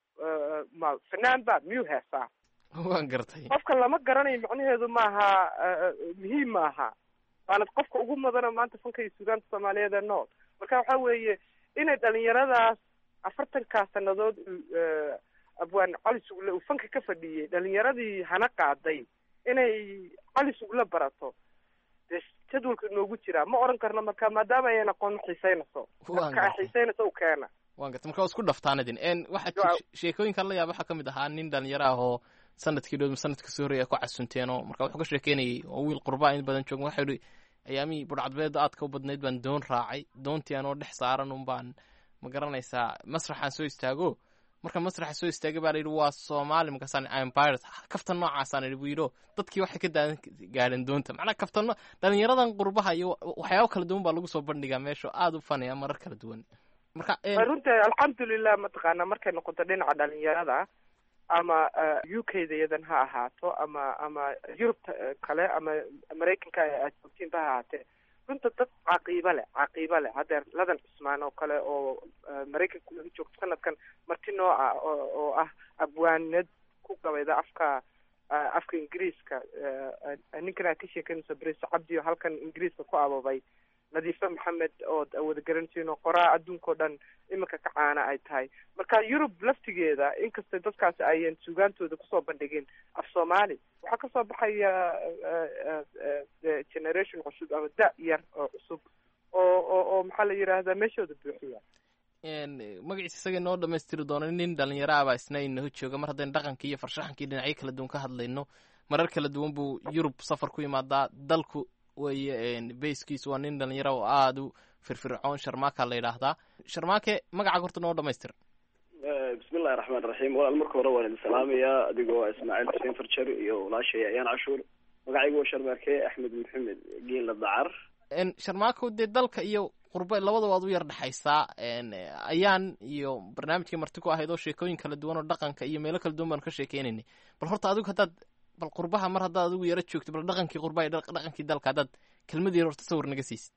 Eh, ma fanaan ba miyuu heesaa waan gartay qofka lama garanayo macnaheedu maaha eh, eh, muhiim maaha waana qofka ugu mudana maanta fanka iyo sugaanta soomaaliyeed ee nool marka waxa weeye inay dhalinyaradaas afartankaa sanadood uu, eh, abwaan cali sugle uu fanka ka fadhiyey dhalinyaradii hana qaaday inay cali sugle barato dee jadwalka inoogu jiraa ma oran karno marka maadaama ayan aqoon ma xiiseynayso Waan marka ay gartay. xiiseynayso u keena waan gartay marka waa isku dhaftaan idin en waxaa Waa- jir- sheekooyinkan la yaaba waxaa ka mid ahaa nin dhalinyaro ah oo sanadkii dhow sanadka soo horreeya ku casunteeno marka wuxuu ka sheekeynayay oo wiil qurbaa in badan jooga waxau yihi ayaamihii budhcadbeeda aadka u badnayd baan doon raacay doontii anoo dhex saaran un baan ma garanaysaa masraxaan soo istaago marka masraxa soo istaagay baa la yidhi waa soomaali markaasaan empires kaftan noocaasaan idhi buu yidhi oo dadkii waxay ka daadan gaadheen doonta macnaha kaftano dhalinyaradan qurbaha iyo waxyaabo kala duwan baa lagu soo bandhigaa meesha oo aada u fanaya marar kala duwan marka runta alxamdulilah mataqaana markay noqoto dhinaca dhalinyarada ama u k da yadan ha ahaato ama ama yurubta kale ama maraykanka aad joogtiinba ha ahaatee runta dad caqiiba leh caqiiba leh haddeer ladan cusmaan oo kale oo maraykanka laga joogto sanadkan marti nooca oo oo ah abwaanad ku gabayda afka afka ingiriiska ninkan aad ka sheekanayso brise cabdi oo halkan ingiriiska ku ababay nadiife maxamed ood wada garanaysiin oo qoraa adduunkao dhan iminka ka caana ay tahay marka yurub laftigeeda inkastay dadkaasi ayan sugaantooda kusoo bandhigin af soomaali waxaa kasoo baxaya generation cusub ama da yar oo cusub oo oo oo maxaa la yidhaahdaa meeshooda buuxiya magaciisa isaga inoo dhamaystiri doona nin dhalinyaro ah baa isna inaho jooga mar haddaynu dhaqankii iyo farshaxankii dhinacyo kala duwan ka hadlayno marar kala duwan buu yurub safar ku yimaadaa dalku weye bayskiisu waa nin dhalinyaro oo aada u firfircoon sharmaaka la yidhaahdaa sharmaake magaca horta noo dhamaystir bismillahi raxmaan raxiim walaal marka hore waan idin salaamayaa adigoo ismaaciil xuseen farjar iyo walaashay ayaan cashuur magacaygu waa sharmaake axmed maxamed geela dacar sharmaako dee dalka iyo qurbe labada waad u yar dhexaysaa ayaan iyo barnaamijkii marti ku ahayd oo sheekooyin kala duwan oo dhaqanka iyo meelo kala duwan baanu ka sheekeynaynay bal horta adigu haddaad bal qurbaha mar haddaad adigu yaro joogto bal dhaqankii qurbaha iyo dhaqankii dalka haddaad kelmad yar horta sawir naga siisid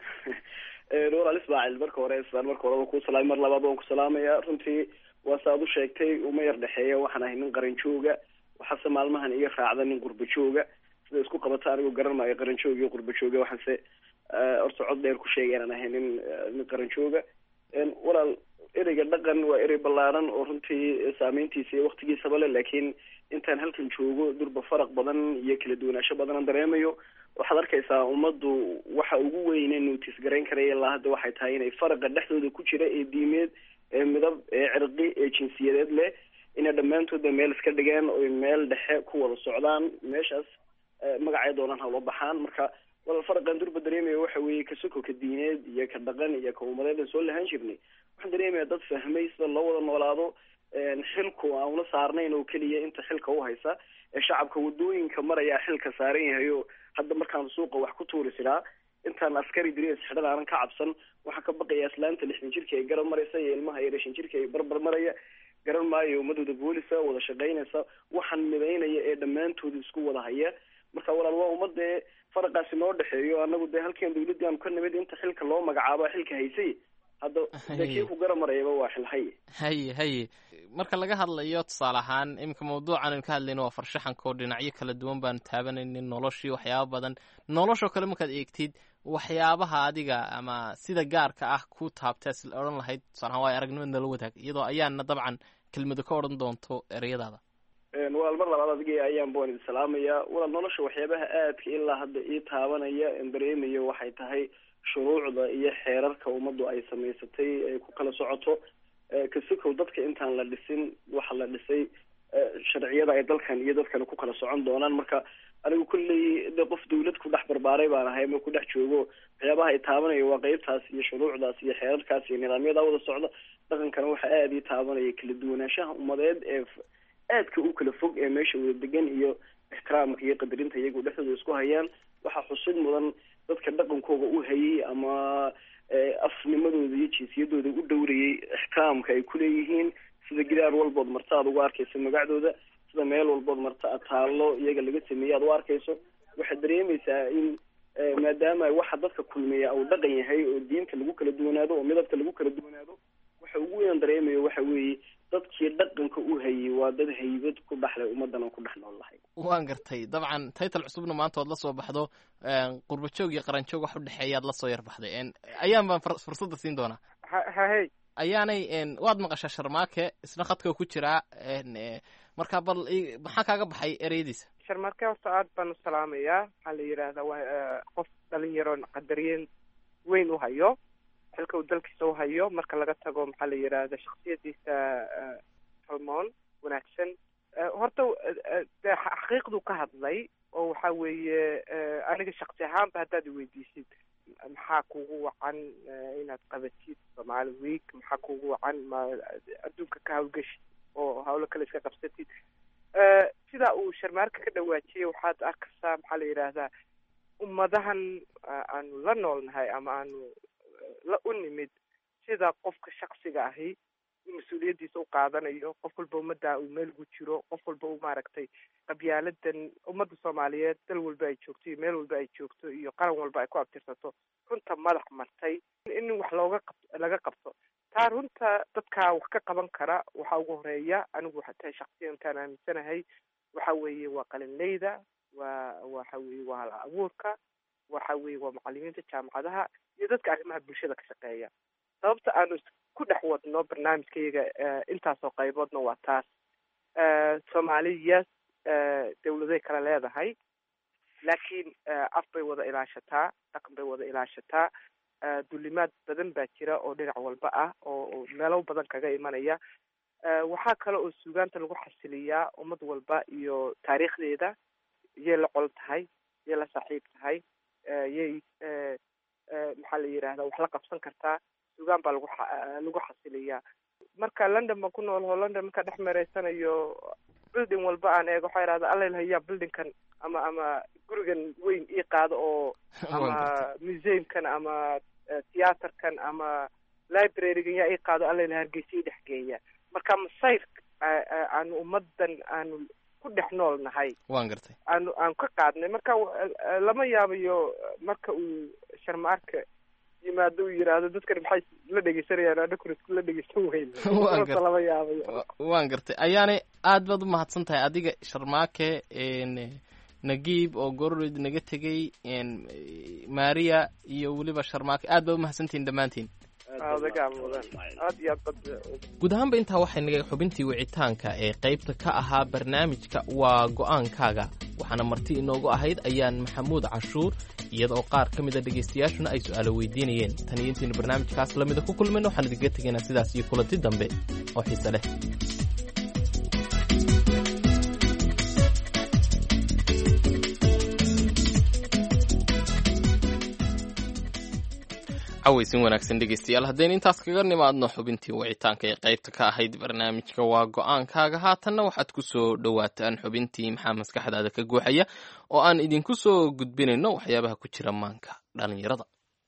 walaal ismaaciil marka hore islaan marka hore waan ku salaamay mar labaad waan ku salaamaya runtii waa sa ad u sheegtay uma yar dhexeeya waxaan ahay nin qaran jooga waxaase maalmahan iga raacda nin qurba jooga sida isku qabata anigu garan maayo qaran jooga iyo qurba jooga waxaanse horta cod dheer ku sheegay inaan ahay nin nin qaran jooga walaal ereyga dhaqan waa erey ballaaran oo runtii saameyntiisa iyo waktigiisaba le laakiin intaan halkan joogo durba faraq badan iyo kala duwanaansho badan aan dareemayo waxaad arkaysaa ummaddu waxa ugu weyne nuutis garayn karaya ilaa hadda waxay tahay inay faraqa dhexdooda ku jira ee diimeed ee midab ee cirqi ee jinsiyadeed leh inay dhammaantoodba meel iska dhigeen oy meel dhexe ku wada socdaan meeshaas magacay doonaan hawla baxaan marka walaal faraqan durba dareemaya waxa weeye ka soko ka diineed iyo ka dhaqan iyo ka umadeed aan soo lahaan jirnay waxaan dareemaya dad fahmay sida loo wada noolaado xilku aan una saarnayn oo keliya inta xilka u haysa ee shacabka wadooyinka maraya xilka saaran yahay oo hadda markaan suuqa wax ku tuuri siraa intaan askari diriis xidhan aanan ka cabsan waxaan ka baqaya islaanta lixdan jirka ay garab maraysa iyo ilmaha iyo shan jirka ay barbar maraya garan maayo ummadooda boolisa wada shaqaynaysa waxaan midaynaya ee dhammaantooda isku wada haya marka walaal waa ummadee faraqaasi noo dhexeeyo anagu dee halkeen dawladdii aanu ka nimid inta xilka loo magacaabo xilka haysay hadda dee kii ku gara marayaba waa xil haye haye haye marka laga hadlayo tusaale ahaan iminka mawduucan aynu ka hadlayno waa farshaxanka oo dhinacyo kala duwan baanu taabanaynin noloshii waxyaaba badan noloshoo kale markaad eegtid waxyaabaha adiga ama sida gaarka ah ku taabtee si odhan lahayd tusaale ahaan waa aragnimad nala wadaag iyadoo ayaana dabcan kelmado ka odhan doonto ereyadaada walaal mar labaad adiga ayaan baan idin salaamaya walaal nolosha waxyaabaha aadka ilaa hadda ii taabanaya en dareemayo waxay tahay shuruucda iyo xeerarka ummaddu ay samaysatay ay ku kala socoto kasikow dadka intaan la dhisin waxa la dhisay sharciyada ay dalkan iyo dadkan ku kala socon doonaan marka anigu kulley de qof dawlad ku dhex barbaaray baan ahay ama ku dhex joogo waxyaabaha ay taabanayo waa qeybtaas iyo shuruucdaas iyo xeerarkaas iyo nidaamyada wada socda dhaqankana waxa aada ii taabanaya kala duwanaanshaha ummadeed ee aadka u kala fog ee meesha wada degan iyo ixtiraamka iyo qadarinta iyagu dhexdooda isku hayaan waxaa xusid mudan dadka dhaqankooga u hayay ama afnimadooda iyo jinsiyadooda u dhowrayay ixtiraamka ay kuleeyihiin sida gidaar walbood marta aad ugu arkayso magacdooda sida meel walbood marta aad taallo iyaga laga sameeyey aad u arkayso waxaad dareemaysaa in maadaama waxa dadka kulmiya uu dhaqan yahay oo diinta lagu kala duwanaado oo midabka lagu kala duwanaado waxa ugu weyn dareemayo waxa weeye dadkii dhaqanka u hayay waa dad haybad ku dhexlay ummadan aan ku dhex nool lahay waan gartay dabcan taytal cusubna maanta oad la soo baxdo qurba joog iyo qaran joog wax u dhexeeyaad la soo yar baxday ayaan baan fursadda siin doonaa hahey ayaanay waad maqashaa sharmaake isna khadka ku jiraa marka bal maxaa kaaga baxay ereyadiisa sharmaake horta aad baan u salaamayaa waxaa la yidhaahdaa waa qof dhalinyaro qadariyeen weyn u hayo xilka uu dalkiisa u hayo marka laga tago maxaa la yidhaahda shaksiyadiisa salmoon wanaagsan horta de xaqiiqduu ka hadlay oo waxa weeye aniga shaksi ahaanba haddaad iweydiisid maxaa kugu wacan inaad qabatid soomaali week maxaa kugu wacan ma adduunka ka hawlgeshid oo hawlo kale iska qabsatid sidaa uu sharmaarka ka dhawaajiyay waxaad arkaysaa maxaa la yidhaahdaa ummadahan aanu la noolnahay ama aanu la u nimid sida qofka shaksiga ahi mas-uuliyaddiisa u qaadanayo qof walba ummadda uu meel ugu jiro qof walba uu maaragtay qabyaaladan ummadda soomaaliyeed dal walba ay joogto iyo meel walba ay joogto iyo qaran walba ay ku abtirsato runta madax martay in wax looga qab laga qabto taa runta dadkaa wax ka qaban kara waxaa ugu horeeya anigu waxaa tahay shaksiyan intaan aaminsanahay waxa weeye waa qalinleyda waa waxa weeye waa hal abuurka waxa weeye waa macalimiinta jaamacadaha iyo dadka arrimaha bulshada ka shaqeeya sababta aanu ku dhex wadno barnaamijkayaga intaasoo qayboodna waa taas soomaaliya dawladay kala leedahay laakiin af bay wada ilaashataa dhaqan bay wada ilaashataa dulimaad badan baa jira oo dhinac walba ah oo meelo badan kaga imanaya waxaa kale oo suugaanta lagu xasiliyaa ummad walba iyo taariikhdeeda yay la qol tahay yay la saaxiib tahay yay maxaa la yidhahdaa wax la qabsan kartaa suugaan baa lagu lagu xasiliyaa marka london baan ku noolho london markaa dhex mereysanayo building walba aan eego waxaa yidhahda alla ilahayaa buildingkan ama ama gurigan weyn ii qaado oo ama museumkan ama theaterkan ama librarygan yaa ii qaado alla ilaha hargeysa ii dhex geeya marka masayr aanu ummadan aanu ku dhex nool nahay waan gartay aanu aan ka qaadnay marka lama yaabayo marka uu sharmaarka yimaado uu yidhaahdo dadkan maxay la dhegeysanayaan anakuna isku la dhegeysan weyna lama yaabayo waan gartay ayaanay aad baad u mahadsan tahay adiga sharmaake nagiib oo gororid naga tegey maria iyo weliba sharmaake aad baad umahadsantihin dhammaantiin guud ahaanba intaa waxay naga xubintii wicitaanka ee qaybta ka ahaa barnaamijka waa go-aankaaga waxaana marti inoogu ahayd ayaan maxamuud cashuur iyada oo qaar ka mida dhegaystayaashuna ay su-aalo weydiinayeen tan iyo intaynu barnaamijkaas lamida ku kulmayno waxaan idinkaga tegaynaa sidaas iyo kulanti dambe oo xiise leh cawaysin wanaagsan dhegeystayaal haddaynu intaas kaga nimaadno xubintii wicitaanka ee qaybta ka ahayd barnaamijka waa go-aankaaga haatanna waxaad ku soo dhowaataan xubintii maxaa maskaxdaada ka guuxaya oo aan idinku soo gudbinayno waxyaabaha ku jira maanka dhalinyarada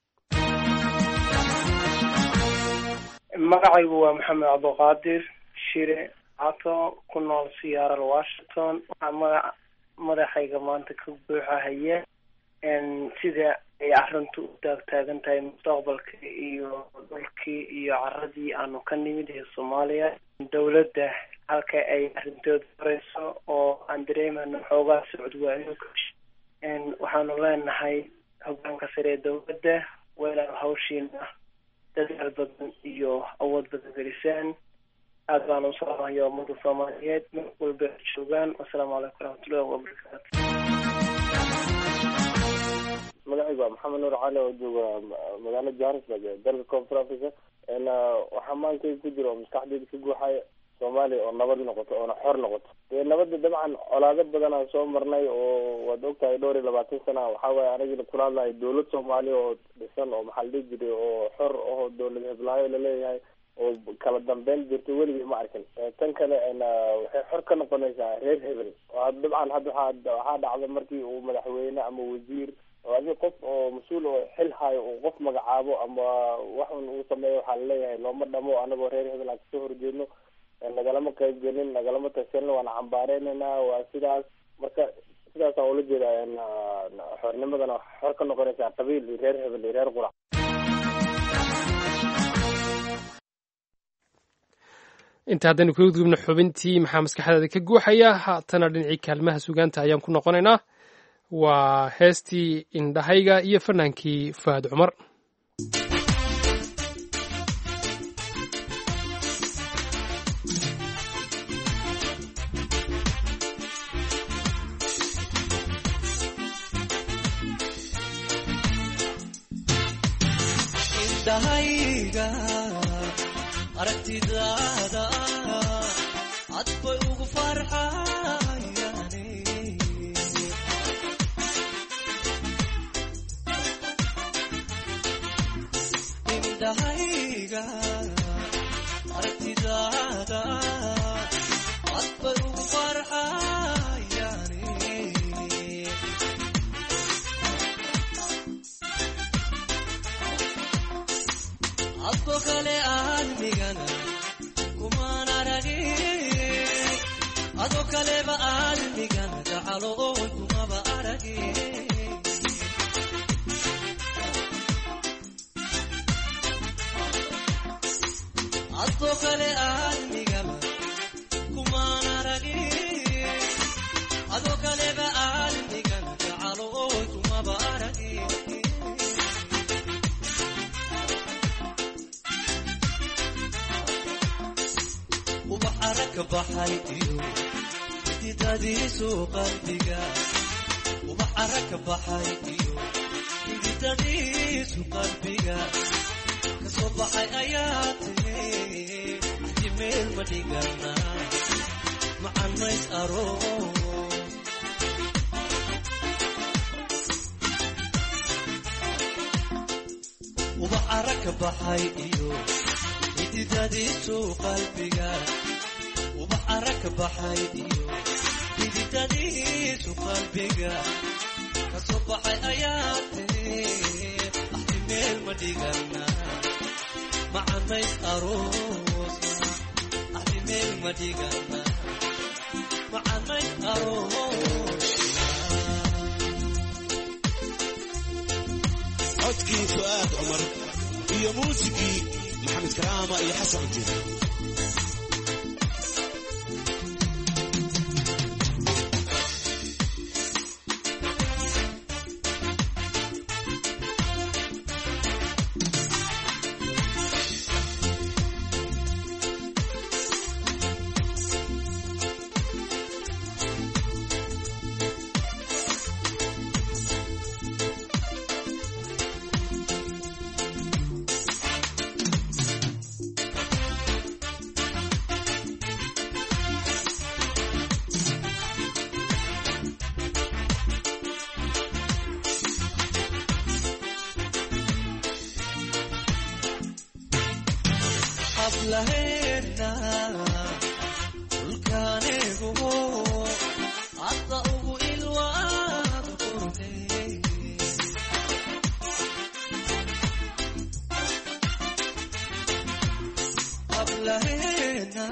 magacaygu waa maxamed cabduqaadir shire cato ku nool siyaaral washington waxaa magac madaxayga maanta ka buuxahaya sida ay arrintu u taagtaagan tahay mustaqbalka iyo dhulkii iyo caradii aanu ka nimid ee soomaaliya dowladda halka ay arrintooda horeyso oo aan dareemano xoogaa socod waayo waxaanu leenahay hogaanka sare ee dowladda waa inaanu hawshiina dadaal badan iyo awood badan gelisaan aad baanu usalaamaya ummada soomaaliyeed meel walba ay joogaan wasalaamu calaykum waraxmatullahi wabarakaatu magacaygu waa maxamed nuur cali oo jooga magaalo johannesburg ee dalka koonfur africa waxaa maankayga ku jira oo maskaxdeyda ka guuxaya soomaaliya oo nabad noqoto oona xor noqoto dee nabadda dabcan colaado badan aan soo marnay oo waad ogtahay dhowr iyo labaatan sana waxaa waaye anigina kula hadlahay dowlad soomaaliya oo dhisan oo maxaa la dhihi jiray oo xor oo dowlad heblaayo laleeyahay oo kala dambeyn jirto weligii ma arkin tan kale waxay xor ka noqonaysaa reer hebel dabcan hadda waxaa waxaa dhacda markii uu madaxweyne ama wasiir oo adi qof oo mas-uul oo xil hayo uu qof magacaabo ama waxun uu sameeyo waxaa laleeyahay looma dhamo anagoo reer hebel aan kasoo horjeedno nagalama qayb gelin nagalama tashanin waana cambaareynayna waa sidaas marka sidaasaan ula jeeda xornimadana xor ka noqonaysaa qabiil iyo reer hebel iyo reer qurac inta haddaynu kaga gudubno xubintii maxaa maskaxdaada ka guuxaya haatana dhinacii kaalmaha sugaanta ayaan ku noqonaynaa waa heestii indhahayga iyo fanaankii faad cumar aragtidaada cad bay ugu farxayaan indhahayga aragtidaada cad bay ugu farxayaan adko kale aalmigana kumaan aragin ado kaleba aalmigana gacalo oon kumaba aragin adko kale aalmigaba kumaan aragin ado kaleba aalmigana gacalo oon kumaba aragin ubax aragka baxay iyo xididadiisu qalbiga ubax aragka baxay iyo xididadiisu qalbiga kasoo baxay ayaa tiri axdi meel ma dhigana macan mays aroos ubax aragka baxay iyo xididadiisu qalbiga ubax aragka baxay iyo xididadiisu qalbiga kasoo baxay ayaa tiri axdi meel ma dhigana macanays aroosna axdi meel ma dhigana macanays aroosna codkii fu'aad cumar iyo muusigii maxamed karaama iyo xasan cujir hablaheena dhulkaanigu hadda ugu ilwaad qurxey hablaheena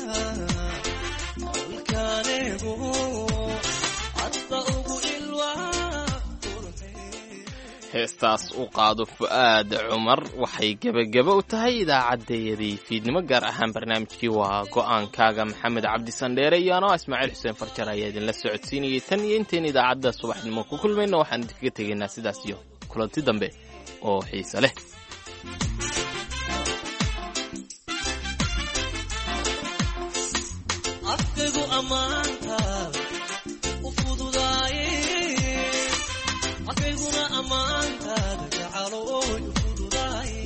dhulkaanigu hadda ugu ilwaad heestaas u qaado fu'aad cumar waxay gebageba u tahay idaacaddayadii fiidnimo gaar ahaan barnaamijkii waa go'aankaaga maxamed cabdi sandheere iyo anoo ismaaciil xuseen farjar ayaa idinla socodsiinayay tan iyo intayn idaacadda subaxnimo ku kulmayna waxaan idinkaga tegaynaa sidaas iyo kulanti dambe oo xiise leh afkaygu ammaanta u fududaaye afkayguna ammaantaada jacalo oy u fududaaye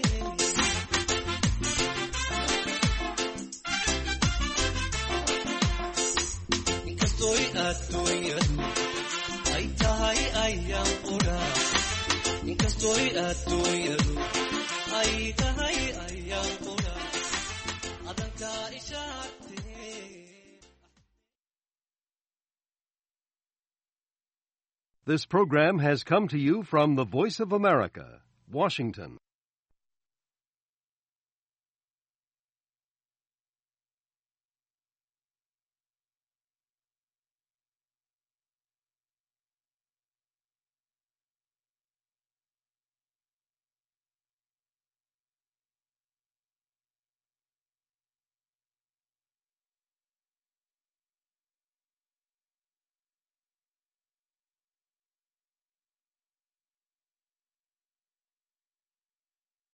inkastoy adduunyadu ay tahay ayaan qudha inkastoy adduunyadu ay tahay ayaan qudha adankaa ishaagtee This program has come to you from the Voice of America, Washington.